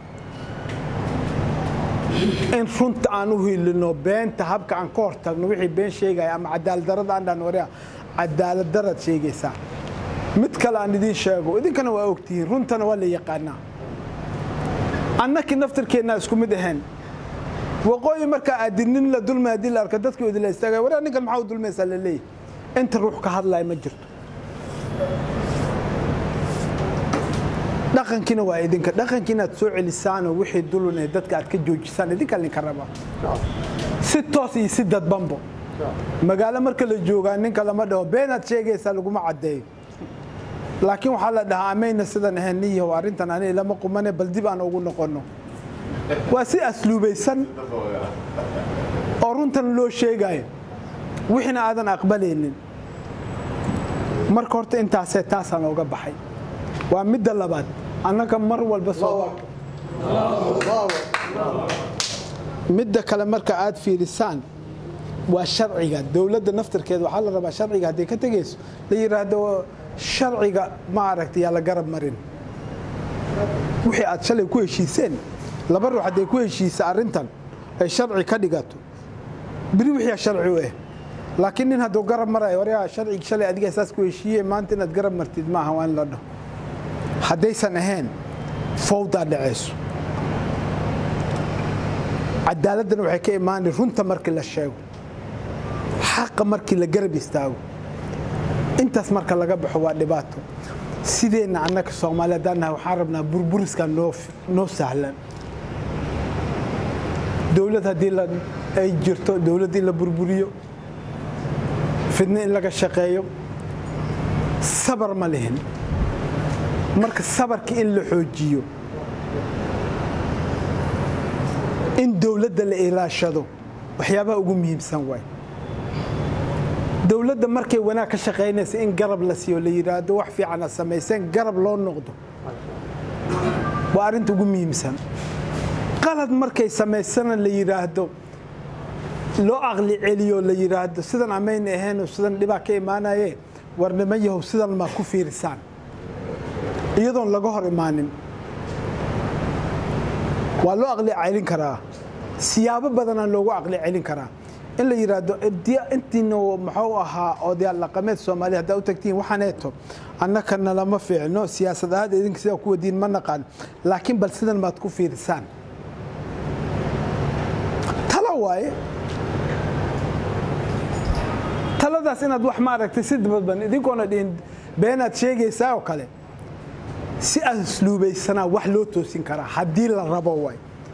in runta aan u hiilino beenta habka aan ka hortagno wixii been sheegaya ama cadaaladdarada aan dhan waria cadaaladdarad sheegaysaa mid kale aan idiin sheego idinkana waa ogtihiin runtana waa la yaqaanaa annakii naftirkeennaa isku mid ahayn waqooyi markaa aadinin la dulmay haddii la arko dadkii idila istaagaya waraa ninkan maxaa u dulmaysaa la leeyahy inta ruux ka hadlaya ma jirto dhaqankiina waa idinka dhaqankii inaad soo celisaanoo wixii dulun ee dadka aad ka joojisaan idinkaa idinka rabaa si toos iyo si dadbanbo magaalo marka la joogaa ninka lama dhaho beenaad sheegaysaa laguma caddeeyo laakiin waxaa la dhahaa amayna sidan ahayn niyahow arrintan ani lama qumane bal dib aan ugu noqonno waa si asluubaysan oo runtan loo sheegayo wixiina aadan aqbalaynin marka horta intaasee taasaan ooga baxay waa midda labaad annaga mar walba soo midda kale marka aad fiirisaan waa sharciga dowladda naftirkeeda waxaa la rabaa sharciga hadday ka tegayso la yidhaahdo sharciga ma aragta yaa la garab marin wixii aad shalay ku heshiiseen laba ruux hadday ku heshiisa arrintan ay sharci ka dhigato beri wixii sharci u ah laakiin nin hadduu garab marayo waryaa sharcigi shalay adiga saas ku heshiiye maanta inaad garab martid maaha waa in la dhaho haddaysan ahayn fowdaa dhacayso cadaaladdan waxay ka imaanay runta markii la sheego xaqa markii la garab istaago intaas marka laga baxo waa dhibaato sideenna annaka soomaali haddaan nahay waxaan rabnaa burburiskaa noo noo sahlan dowlad haddii la ay jirto dowladd in la burburiyo fidno in laga shaqeeyo sabar ma lihin marka sabarka in la xoojiyo in dowladda la ilaashado waxyaabaha ugu muhiimsan waay dowladda markay wanaag ka shaqaynaysa in garab la siiyo la yidhaahdo wax fiicana samayseen garab loo noqdo waa arrinta ugu muhiimsan qalad markay samaysana la yidhaahdo loo aqli celiyo la yidhaahdo sidan amayna ahayn sidan dhibaa ka imaanaye war niman yahow sidan maa ku fiirisaan iyadoon laga hor imaanin waa loo aqli celin karaa siyaabo badanaa loogu aqli celin karaa in la yidhaahdo intiina muxuu ahaa odayaal dhaqameed soomaaliya haddaa u tagtiin waxaaneeto annakana lama fiicno siyaasad ahaad idinka sidaa ku wadiin ma naqaan laakiin bal sidan maad ku fiirisaan tala waaye taladaas inaad wax ma aragtay si dabadban idinkoona dhihin beenaad sheegaysaa oo kale si asluubaysanaa wax loo toosin karaa haddii la rabo waay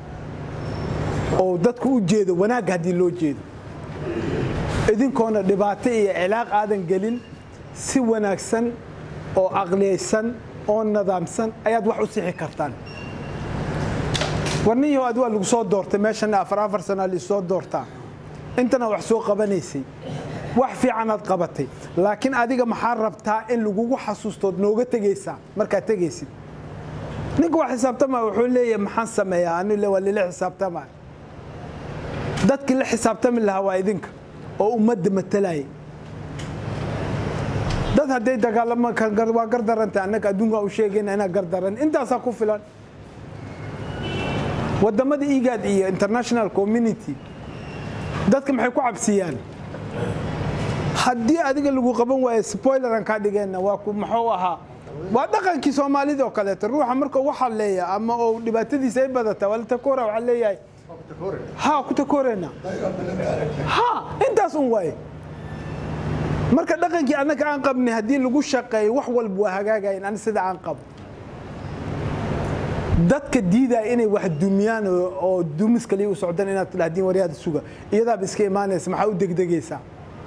oo dadku u jeedo wanaagga haddii loo jeedo idinkoona dhibaato iyo cilaaq aadan gelin si wanaagsan oo aqliyaysan oo nadaamsan ayaad wax u sixi kartaan warniyaho ad waa lagu soo doortay meeshana afar afar sanaa laisoo doortaa intana wax soo qabanaysay wax fiicanaad qabatay laakiin adiga maxaa rabtaa in lagugu xasuustood nooga tegaysaa markaad tegaysid ninka waa xisaabtama wuxuu leeyahay maxaan sameeyaa ani waa lila xisaabtama dadkii la xisaabtami lahaa waa idinka oo ummadda matalaya dad hadday dagaalama waa gardarantay annaga adduunka u sheegayna inaa gardaran intaasaa ku filan wadamada igaad iyo international community dadka maxay ku cabsiyaan haddii adiga lagu qaban waayo spoileran kaa dhigeenna waa muxuu ahaa waa dhaqankii soomaalida oo kaleeto ruuxa marka u xalleeya ama oo dhibaatadiisa ay badata waa la takoora waxaa leeyahay ha ku takoorena ha intaas un waaye marka dhaqankii annaga aan qabnay haddii lagu shaqeeyo wax walba waa hagaagayan ani sida aan qabo dadka diidaya inay wax dumiyaan oo dumis kaliya u socdaan inaad tidhahdiin waryaada suga iyadaaba iska imaanaysa maxaa u degdegaysaa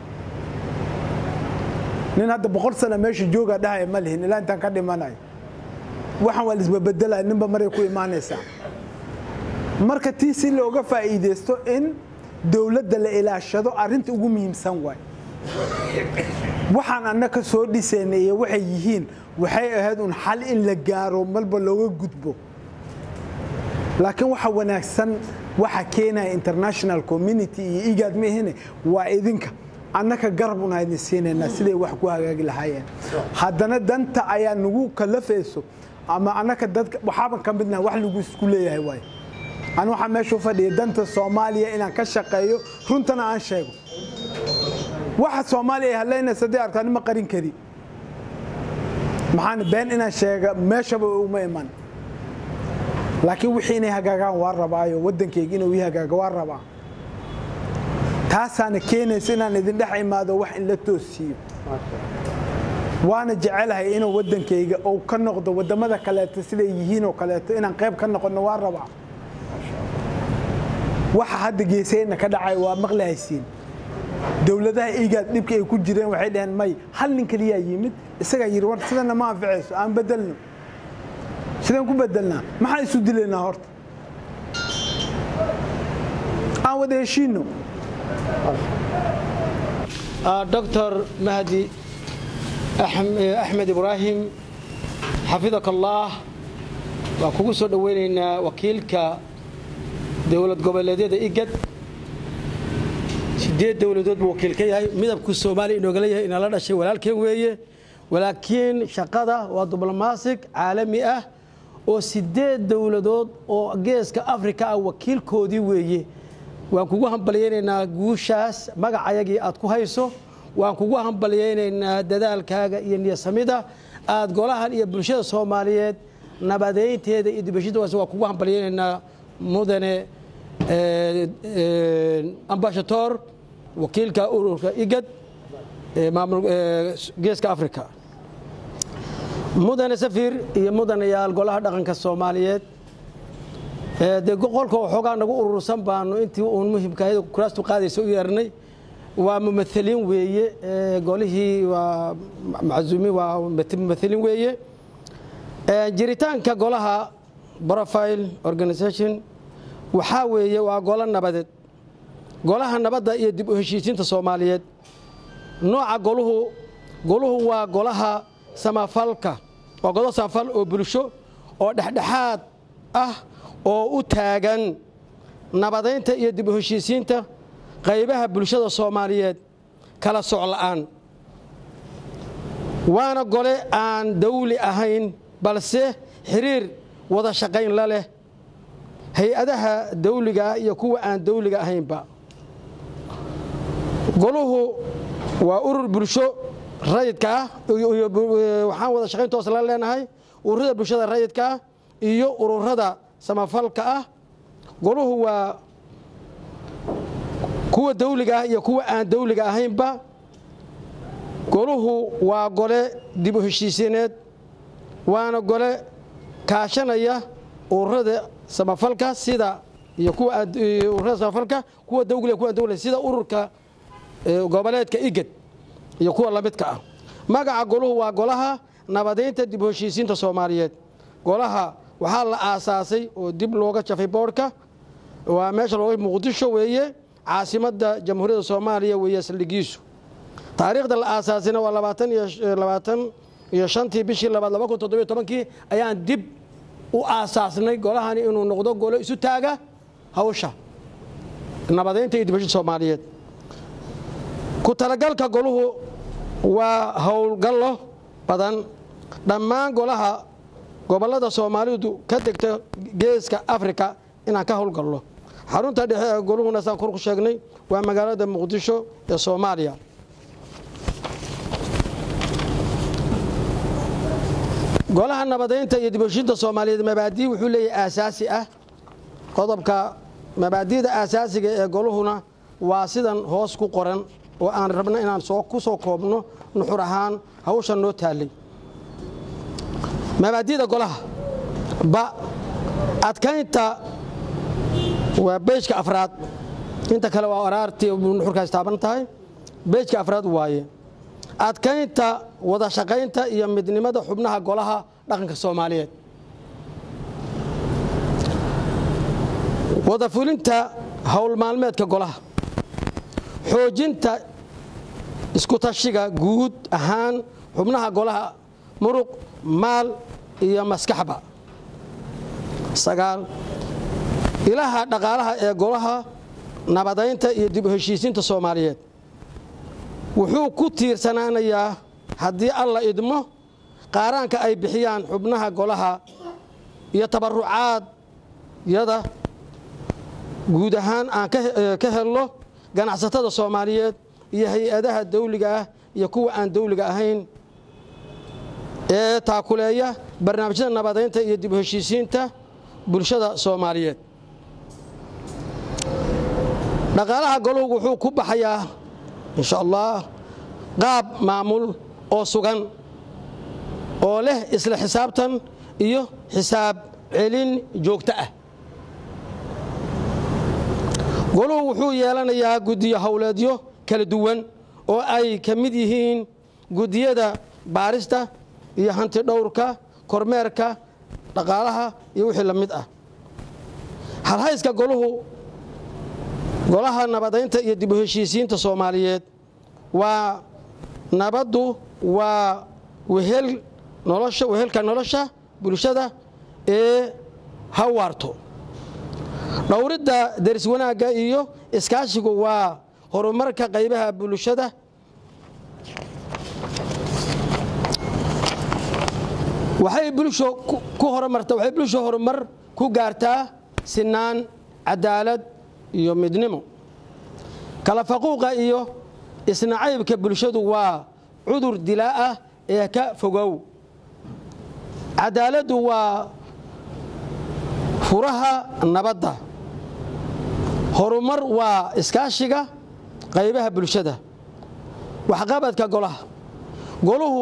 nin hadda boqol sana meesha joogaa dhahaya ma lihin ilaa intaan ka dhimanayo waxaan waa laisbabedelaya ninba maray ku imaanaysaa marka tii si looga faa'iidaysto in dowladda la ilaashado arrinta ugu muhiimsan waay waxaan annaka soo dhisaynay iyo waxay yihiin waxay ahayd un xal in la gaaro malba looga gudbo laakiin waxa wanaagsan waxa keenaya international community iyo igaad maahine waa idinka annaka garab un aydin siinaynaa siday wax ku hagaagi lahaayeen haddana danta ayaa nagu kalafayso ama annaka dadka waxaaban ka midnaha wax lagu isku leeyahay waay ani waxaa meesha u fadhiya danta soomaaliya inaan ka shaqeeyo runtana aan sheego waxa soomaaliya ay hadlaynaysa haddii arkaa nima qarin kari maxaan been inaan sheega meeshaba uma iman laakiin wixii inay hagaagaan waa rabaayo waddankayga inuu ii hagaaga waa rabaa taasaana keenaysa inaan idin dhex imaado wax in la toosiiyo waana jecelahay inuu waddankayga uu ka noqdo waddamada kaleeto siday yihiin oo kaleeto inaan qayb ka noqono waa rabaa waxa hadda geesayna ka dhacay waa maqlahaysiin dowladaha igaad dhibka ay ku jireen waxay dhaheen may hal nin keliyaa yimid isagaa yidhi war sidana ma anficayso aan bedelno sidaan ku bedelnaa maxaan isu dilaynaa horta aan wada heshiino دكتور مهدي أحمد إبراهيم حفظك الله وكوكو سو دوينينا وكيلك دولة goboleedyada igad sideed dowladood buu wakiil ka yahay midabku soomaaliya inooga leeyahay inala dhashay walaalkeen weeye walaakiin shaqada waa diblomaasig caalami ah oo sideed dowladood oo geeska afrika ah wakiilkoodii weeye waan kugu hambalyaynaynaa guushaas magacayagii aad ku hayso waan kugu hambalyaynaynaa dadaalkaaga iyo niyasamida aad golahan iyo bulshada soomaaliyeed nabadeynteeda iyo dibashadaas waan kugu hambalyaynaynaa mudane ambashator wakiilka ururka igad geeska africa mudane safir iyo mudanayaal golaha dhaqanka soomaaliyeed dee qolka waxoogaa nagu urursan baanu intii uun muhimkaahyd kuraastu qaadaysa u yeernay waa mumathaliin weeye golihii waa maczuumiin waa mumathaliin weeye jiritaanka golaha profile organization waxaa weeye waa golo nabadeed golaha nabadda iyo dib u heshiisiinta soomaaliyeed nooca goluhu goluhu waa golaha samafalka waa golo samafal oo bulsho oo dhexdhexaad ah oo u taagan nabadaynta iyo dib u heshiisiinta qaybaha bulshada soomaaliyeed kala soc la'aan waana gole aan dawli ahayn balse xiriir wada shaqayn la leh hay-adaha dawligaa iyo kuwa aan dawliga ahaynba goluhu waa urur bulsho rayidka ah waxaan wada shaqayn toos la leenahay ururada bulshada rayidka ah iyo ururada samafalka ah goluhu waa kuwa dawliga ah iyo kuwa aan dawliga ahaynba goluhu waa gole dib u heshiisiineed waana gole kaashanaya ururada samafalka sida iyo kuwa ururada samafalka kuwa dawliga kuwa dawliga sida ururka goboleedka igad iyo kuwa lamidka ah magaca goluhu waa golaha nabadeynta dib u heshiisiinta soomaaliyeed golaha waxaa la aasaasay oo dib looga jafay boodhka waa meesha looga muqdisho weeye caasimadda jamhuuriyadda soomaaliya weeye saldhigiisu taariikhda la aasaasayna waa labaatan iyo labaatan iyo shantii bishii labaad laba kun toddobiyo tobankii ayaan dib u aasaasnay golahani inuu noqdo golo isu taaga hawsha nabadeynta iyo dibashada soomaaliyeed ku talagalka goluhu waa howlgallo badan dhammaan golaha gobollada soomaalidu ka degta geeska afrika inaan ka howlgallo xarunta dhexe ee goluhuna saan kor ku sheegnay waa magaalada muqdisho ee soomaaliya golaha nabadeynta iyo dibheshinta soomaaliyeed mabaadii wuxuu leeyahay aasaasi ah qodobka mabaadi'da aasaasiga ee goluhuna waa sidan hoos ku qoran oo aan rabno inaan soo ku soo koobno nuxur ahaan hawsha noo taallay mabaadi'da golaha ba adkaynta waa beejka afraad inta kale waa araartii nuxurkaas taaban tahay beejka afraad waaye adkaynta wada shaqaynta iyo midnimada xubnaha golaha dhaqanka soomaaliyeed wada fulinta howl maalmeedka golaha xoojinta iskutashiga guud ahaan xubnaha golaha muruq maal iyo maskaxba sagaal ilaha dhaqaalaha ee golaha nabadaynta iyo dib u heshiisiinta soomaaliyeed wuxuu ku tiirsanaanayaa haddii alla idmo qaaraanka ay bixiyaan xubnaha golaha iyo tabarucaadyada guud ahaan aan ka helno ganacsatada soomaaliyeed iyo hay-adaha dawliga ah iyo kuwa aan dawliga ahayn ee taakuleeya barnaamijyada nabadaynta iyo dib u heshiisiinta bulshada soomaaliyeed dhaqaalaha goluhu wuxuu ku baxayaa insha allah qaab maamul oo sugan oo leh isla xisaabtan iyo xisaab celin joogto ah goluhu wuxuu yeelanayaa guddiyo howleedyo kala duwan oo ay ka mid yihiin guddiyada baarista iyo hanti dhowrka kormeerka dhaqaalaha iyo wixii la mid ah halhayska goluhu golaha nabadaynta iyo dib u heshiisiinta soomaaliyeed waa nabaddu waa wehel nolosha wehelka nolosha bulshada ee hawaarto dhowridda deris wanaagga iyo iskaashigu waa horumarka qaybaha bulshada waxay bulsho ku horumarta waxay bulsho horumar ku gaartaa sinaan cadaalad iyo midnimo kala faquuqa iyo isnacaybka bulshadu waa cudur dilaa ah ee ka fogow cadaaladdu waa furaha nabadda horumar waa iskaashiga qaybaha bulshada waxqabadka golaha goluhu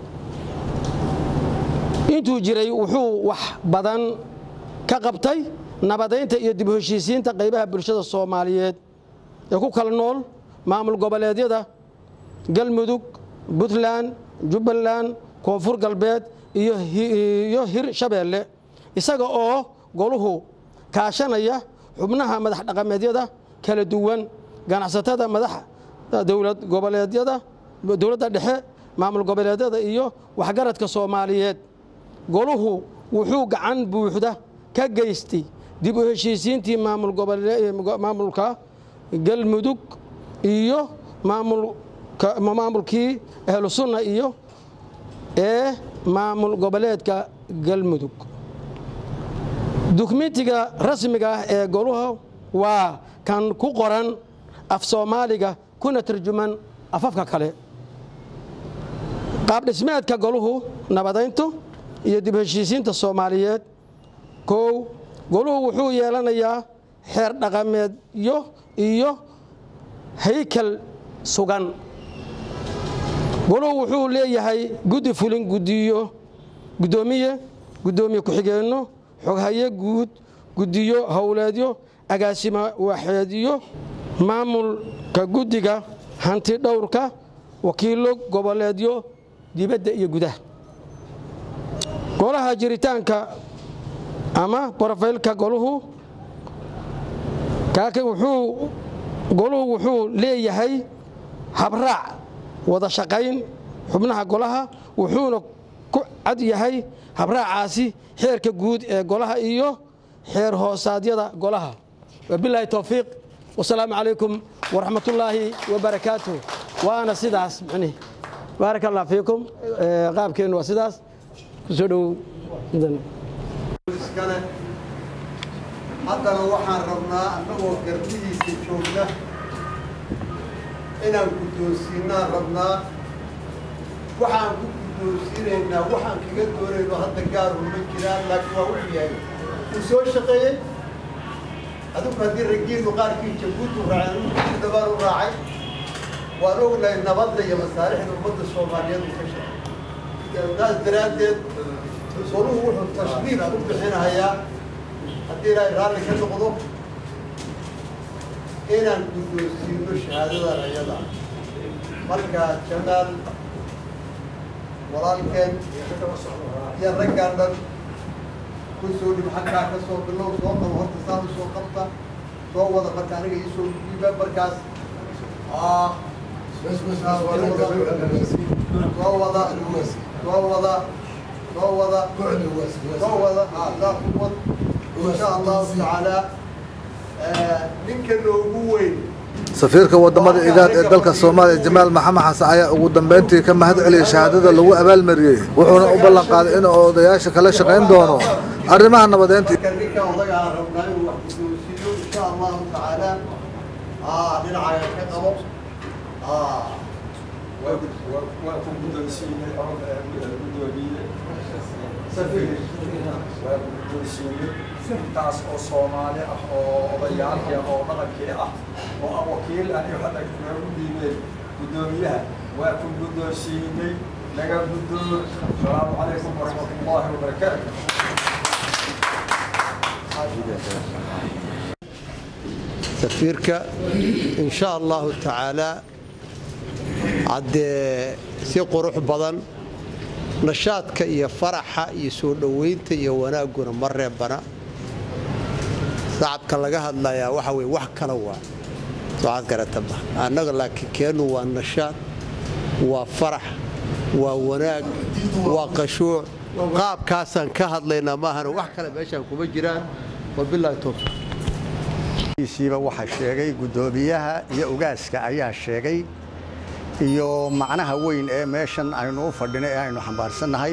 intuu jiray wuxuu wax badan ka qabtay nabadaynta iyo dib u heshiisiinta qaybaha bulshada soomaaliyeed ee ku kala nool maamul goboleedyada galmudug puntland jubbaland koonfur galbeed iyo hir shabeelle isaga oo goluhu kaashanaya xubnaha madax dhaqameedyada kala duwan ganacsatada madax dowlad goboleedyada dowladda dhexe maamul goboleedyada iyo waxgaradka soomaaliyeed goluhu wuxuu gacan buuxda ka geystay dib u heshiisiintii maamulka galmudug iyo maamulkii ahlu sunna iyo ee maamul goboleedka galmudug dukumentiga rasmiga ah ee goluhu waa kan ku qoran af soomaaliga kuna tarjuman afafka kale qaabdhismeedka goluhu nabadayntu iyo dib heshiisiinta soomaaliyeed kow goluhu wuxuu yeelanayaa xeer dhaqameedyo iyo haykal sugan goluhu wuxuu leeyahay guddi fulin gudiyo guddoomiye guddoomiye ku-xigeenno xoghaye guud guddiyo howleedyo agaasimo waaxeedyo maamulka guddiga hanti dhowrka wakiilo goboleedyo dibadda iyo gudaha golaha jiritaanka ama brofaylka goluhu goluhu wuxuu leeyahay habraac wada shaqayn xubnaha golaha wuxuuna ku cad yahay habraacaasi xeerka guud ee golaha iyo xeer hoosaadyada golaha wabilaahi towfiiq wasalaamu calaykum waraxmatullaahi wabarakaatuh waana sidaas micnihi baarak allah fiikum qaabkeennu waa sidaas kusoo dhowow iskale haddana waxaan rabnaa annagoo garbihiisa joogna inaan guddoonsiinaan rabnaa waxaan ku guddoonsiinaynaa waxaan kaga doonayno hadda gaaru ma jiraan laakiin waa wuxuu yahay uu soo shaqeeyey adigu haddii raggiinu qaarkii jabuuti u raaceen dabaan u raacay waan ognahay nabadda iyo masaalixda ummadda soomaaliyeed uu ka shaqeeyo taas daraaddeed soluhu wuxuu tashriif u bixinayaa haddii ilaahay raalli ka noqdo inaan guddoonsiino shahaadadan ayada marka jamaal walaalkeen iyo raggaan dhan ku soo dhib xaggaa ka soo bilow soo qabo horta saan u soo qabta soo wada marka aniga ii soo dhiiba markaas soo wada soo wada soo wada soo wada saa ku wad insha allahu tacaala ninka noogu weyn safiirka wadamada igaad ee dalka soomaaliya jamaal maxamed xasan ayaa ugu dambeyntii ka mahad celiyay shahaadada lagu abaalmariyey wuxuuna u ballan qaaday inuu odayaasha kala shaqayn doono arrimaha nabadeynta ninka odaga aan rabnaa inuu wax guddoonsiiyo insha allahu tacaala dhinacaaga ka qabo waa ku guddoonsiinay guddoomiye safiir waa ku guddoonsiinay intaas oo soomaali ah oo odayaalkii ah oo dhaqankii ah oo aan wakiil ah iyo hadda noogu dhiibeen guddoomiyaha waa ku guddoonsiinay naga guddoon asalaamu calaykum waraxmatullaahi wabarakaatu safiirka insha allahu tacaala haddee si qurux badan nashaadka iyo faraxa iyo soo dhoweynta iyo wanaagguna ma reebana sacabka laga hadlayaa waxa weye wax kala waa waxaad garataba annaga laakiin keennu waa nashaad waa farax waa wanaag waa qashuuc qaabkaasaan ka hadlaynaa maahana wax kale meeshaan kuma jiraan wabilaahi towfiiq siiba waxaa sheegay guddoomiyaha iyo ugaaska ayaa sheegay iyo macnaha weyn ee meeshan aynu u fadhinay ee aynu xambaarsannahay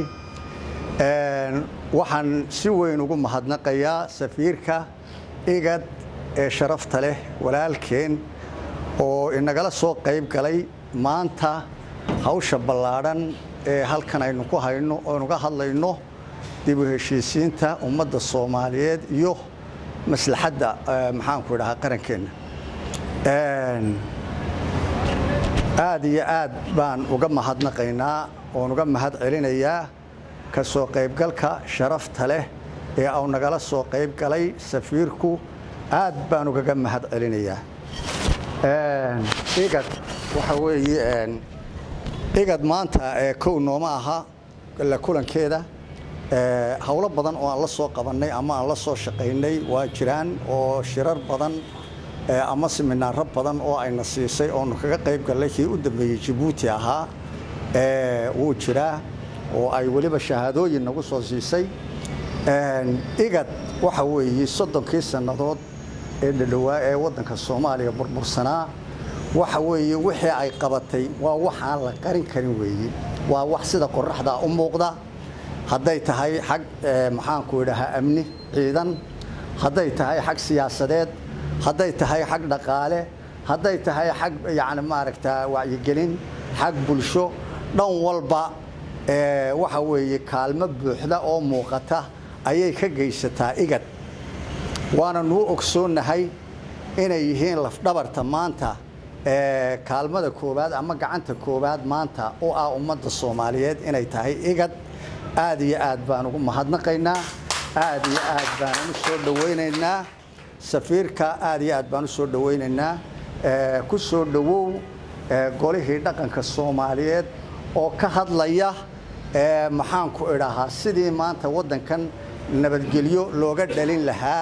waxaan si weyn ugu mahadnaqayaa safiirka igad ee sharafta leh walaalkeen oo inagala soo qayb galay maanta hawsha ballaadhan ee halkan aynu ku hayno oonuga hadlayno dib u heshiisiinta ummadda soomaaliyeed iyo maslaxadda maxaanku idhahaa qarankeenna aad iyo aad baan uga mahadnaqaynaa oon uga mahad celinayaa ka soo qaybgalka sharafta leh ee au nagala soo qayb galay safiirku aad baan ugaga mahad celinayaa igad waxa weeye igad maanta kow nooma aha la kulankeeda howlo badan oo aan la soo qabannay ama aan la soo shaqaynay waa jiraan oo shirar badan ama siminaaro badan oo ayna siisay oonu kaga qayb gallay kii u dambeeyey jabuuti ahaa wuu jiraa oo ay weliba shahaadooyin nagu soo siisay igad waxa weeye soddonkii sannadood ee dhadhowaa ee waddanka soomaaliya burbursanaa waxa weeye wixii ay qabatay waa wax aan la qarin karin weeye waa wax sida qoraxdaa u muuqda hadday tahay xag maxaanku idhahaa amni ciidan hadday tahay xag siyaasadeed hadday tahay xag dhaqaale hadday tahay xag yani maaragta wacyigelin xag bulsho dhan walba waxa weeye kaalmo buuxda oo muuqata ayay ka geysataa igad waana nuu ogsoonnahay inay yihiin lafdhabarta maanta kaalmada koowaad ama gacanta koowaad maanta oo ah ummadda soomaaliyeed inay tahay igad aad iyo aad baan ugu mahadnaqaynaa aad iyo aad baan u soo dhawaynaynaa safiirka aad iyo aad baan u soo dhawaynaynaa ku soo dhowow golihii dhaqanka soomaaliyeed oo ka hadlaya maxaanku idhahaa sidii maanta waddankan nabadgelyo looga dhalin lahaa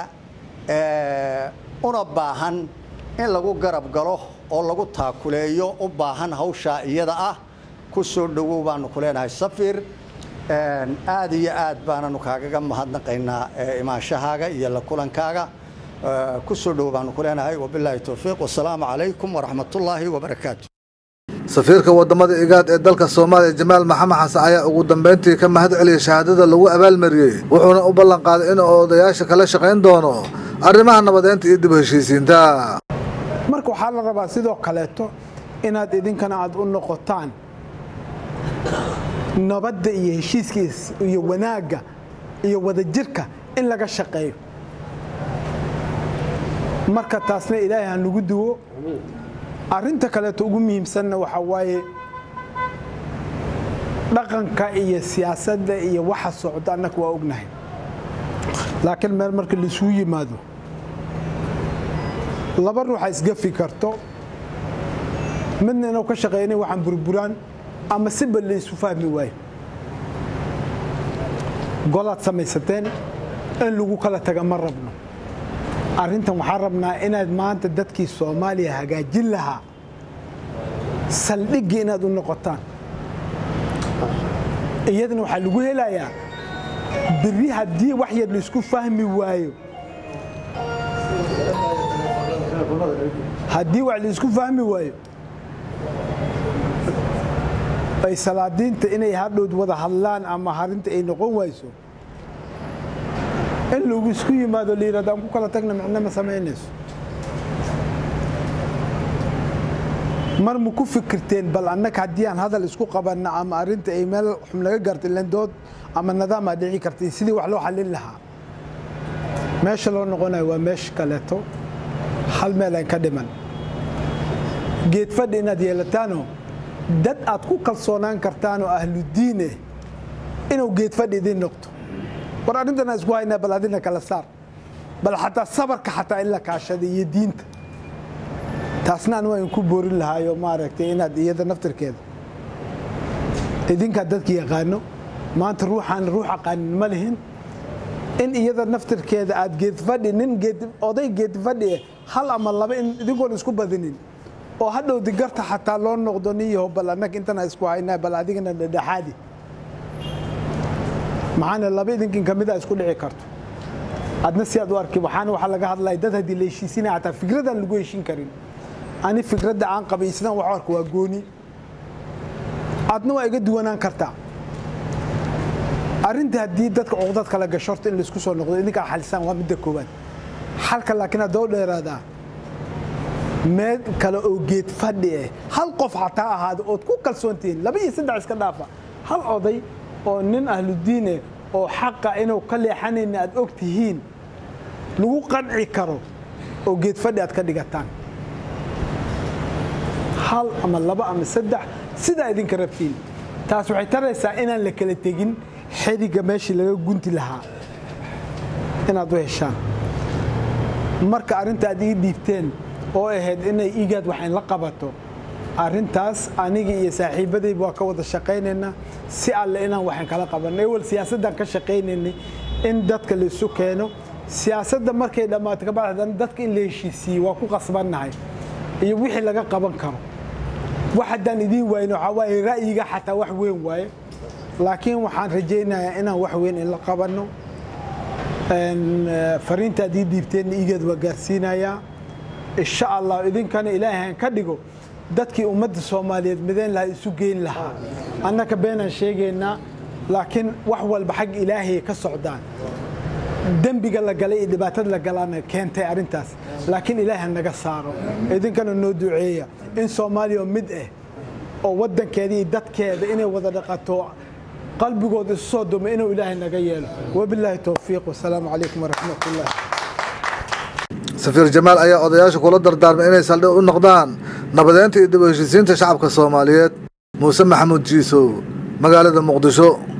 una baahan in lagu garab galo oo lagu taakuleeyo u baahan hawshaa iyada ah ku soo dhowow baanu ku leenahay safiir aad iyo aad baananu kaagaga mahadnaqaynaa imaanshahaaga iyo la kulankaaga ku soo dhowow baanu ku leenahay wabilaahi towfiiq wasalaamu calaykum waraxmatullaahi wabarakaatu safiirka wadamada igaad ee dalka soomaaliya jamaal maxamed xasan ayaa ugu dambeyntii ka mahad celiyay shahaadada lagu abaalmariyey wuxuuna u ballan qaaday inuu odayaasha kala shaqayn doono arrimaha nabadeynta iyo dib u heshiisiinta marka waxaa la rabaa sidoo kaleeto inaad idinkana aad u noqotaan nabadda iyo heshiiskiis iyo wanaagga iyo wadajirka in laga shaqeeyo marka taasna ilaahay ha nagu duwo arrinta kaleeto ugu muhiimsanna waxaa waaye dhaqanka iyo siyaasadda iyo waxa socda annaga waa ognahay laakiin meel marka laisugu yimaado laba ruuxa isgafi karto midna inuu ka shaqeynay waxaan burburaan ama siba laysu fahmi waayo golaad samaysateen in lagu kala taga ma rabno arrintan waxaan rabnaa inaad maanta dadkii soomaaliya hagaajin lahaa saldhiggii inaad u noqotaan iyadana waxaa lagu helayaa beri haddii wax yar laisku fahmi waayo haddii wax laisku fahmi waayo ay salaadiinta inay hadhowd wada hadlaan ama harinta ay noqon wayso in lagu isku yimaado la yidhahdo aan ku kala tagna micno ma samaynayso mar ma ku fikirteen bal annaga haddii aan hadal isku qabanna ama arrinta ay meel xum laga garta lendood ama nadaamaa dhici kartay sidii wax loo xallin lahaa meesha loo noqonayo waa meesha kaleeto hal meel aan ka dhiman geed fadhi inaad yeelataanoo dad aad ku kalsoonaan kartaanoo ahludiine inuu geed fadhi idiin noqto war arrintana isku haynaa bal adina kala saar bal xataa sabarka xataa in la kaashada iyo diinta taasna an waan ku boorin lahaayo maaragtay inaad iyada naftirkeeda idinkaa dadka yaqaano maanta ruuxaan ruux aqaanin ma lihin in iyada naftirkeeda aad geedfadhi nin oday geedfadhi hal ama laba in idinkoon isku badinin oo hadhow digarta xataa loo noqdo nin yaho bal annaga intana isku haynaa bal adigana dhedhexaadi maxaana laba idinkin ka mida isku dhici karto adna si aad u arki waxaana waxaa laga hadlaya dad haddii la heshiisinaya xataa fikradaan lagu heshin karin ani fikradda aan qabay isnaan wax arka waa gooni adna waa iga duwanaan kartaa arrinta haddii dadka cuqdad kala gasho horta in laisku soo noqdo idinkaa xalisaan waa midda koowaad xalka laakiin haddoo dheeraadaa meel kale oo geed fadhi ah hal qof xataa ahaada ood ku kalsoontihiin laba iyo saddex iska dhaafa hal oday oo nin ahludiine oo xaqa inuu ka leexanayna aad og tihiin lagu qanci karo oo geed fadhi aad ka dhigataan hal ama laba ama saddex sidaa idinka rabtiin taas waxay taraysaa inaan la kala tegin xeriga meeshii laga gunti lahaa inaad u heshaan marka arrinta aad ii dhiibteen oo ahayd inay igaad waxayn la qabato arrintaas anigii iyo saaxiibadayba waa ka wada shaqaynaynaa si alle inaan waxaan kala qabanno ewel siyaasaddan ka shaqaynaynay in dadka la isu keeno siyaasadda markay dhammaato kabacdan dadka in la heshiisiiye waa ku qasbannahay iyo wixii laga qaban karo wax haddaan idiin waayno waxaa waaye ra'yiga xataa wax weyn waaye laakiin waxaan rajaynayaa inaan wax weyn in la qabanno fariintaad ii dhiibteenna igeed waa gaarsiinayaa insha allah idinkana ilaahay ka dhigo dadkii ummadda soomaaliyeed midayn lahaa isu geyn lahaa annaka beenaan sheegaynaa laakiin wax walba xag ilaahay ka socdaan dembiga la galay iyo dhibaatada la galaana keentay arrintaas laakiin ilaaha naga saaro idinkana noo duceeya in soomaaliya mid ah oo waddankeeda iyo dadkeeda inay wada dhaqato qalbigooda isu soo dumo inuu ilaahay naga yeelo wabilaahi towfiiq wasalaamu calaykum waraxmat ullah safiir jamaal ayaa odayaasha kula dardaarmay inay saldhig u noqdaan nabadeynta iyo dib u heshiisiinta shacabka soomaaliyeed muuse maxamuud jiisow magaalada muqdisho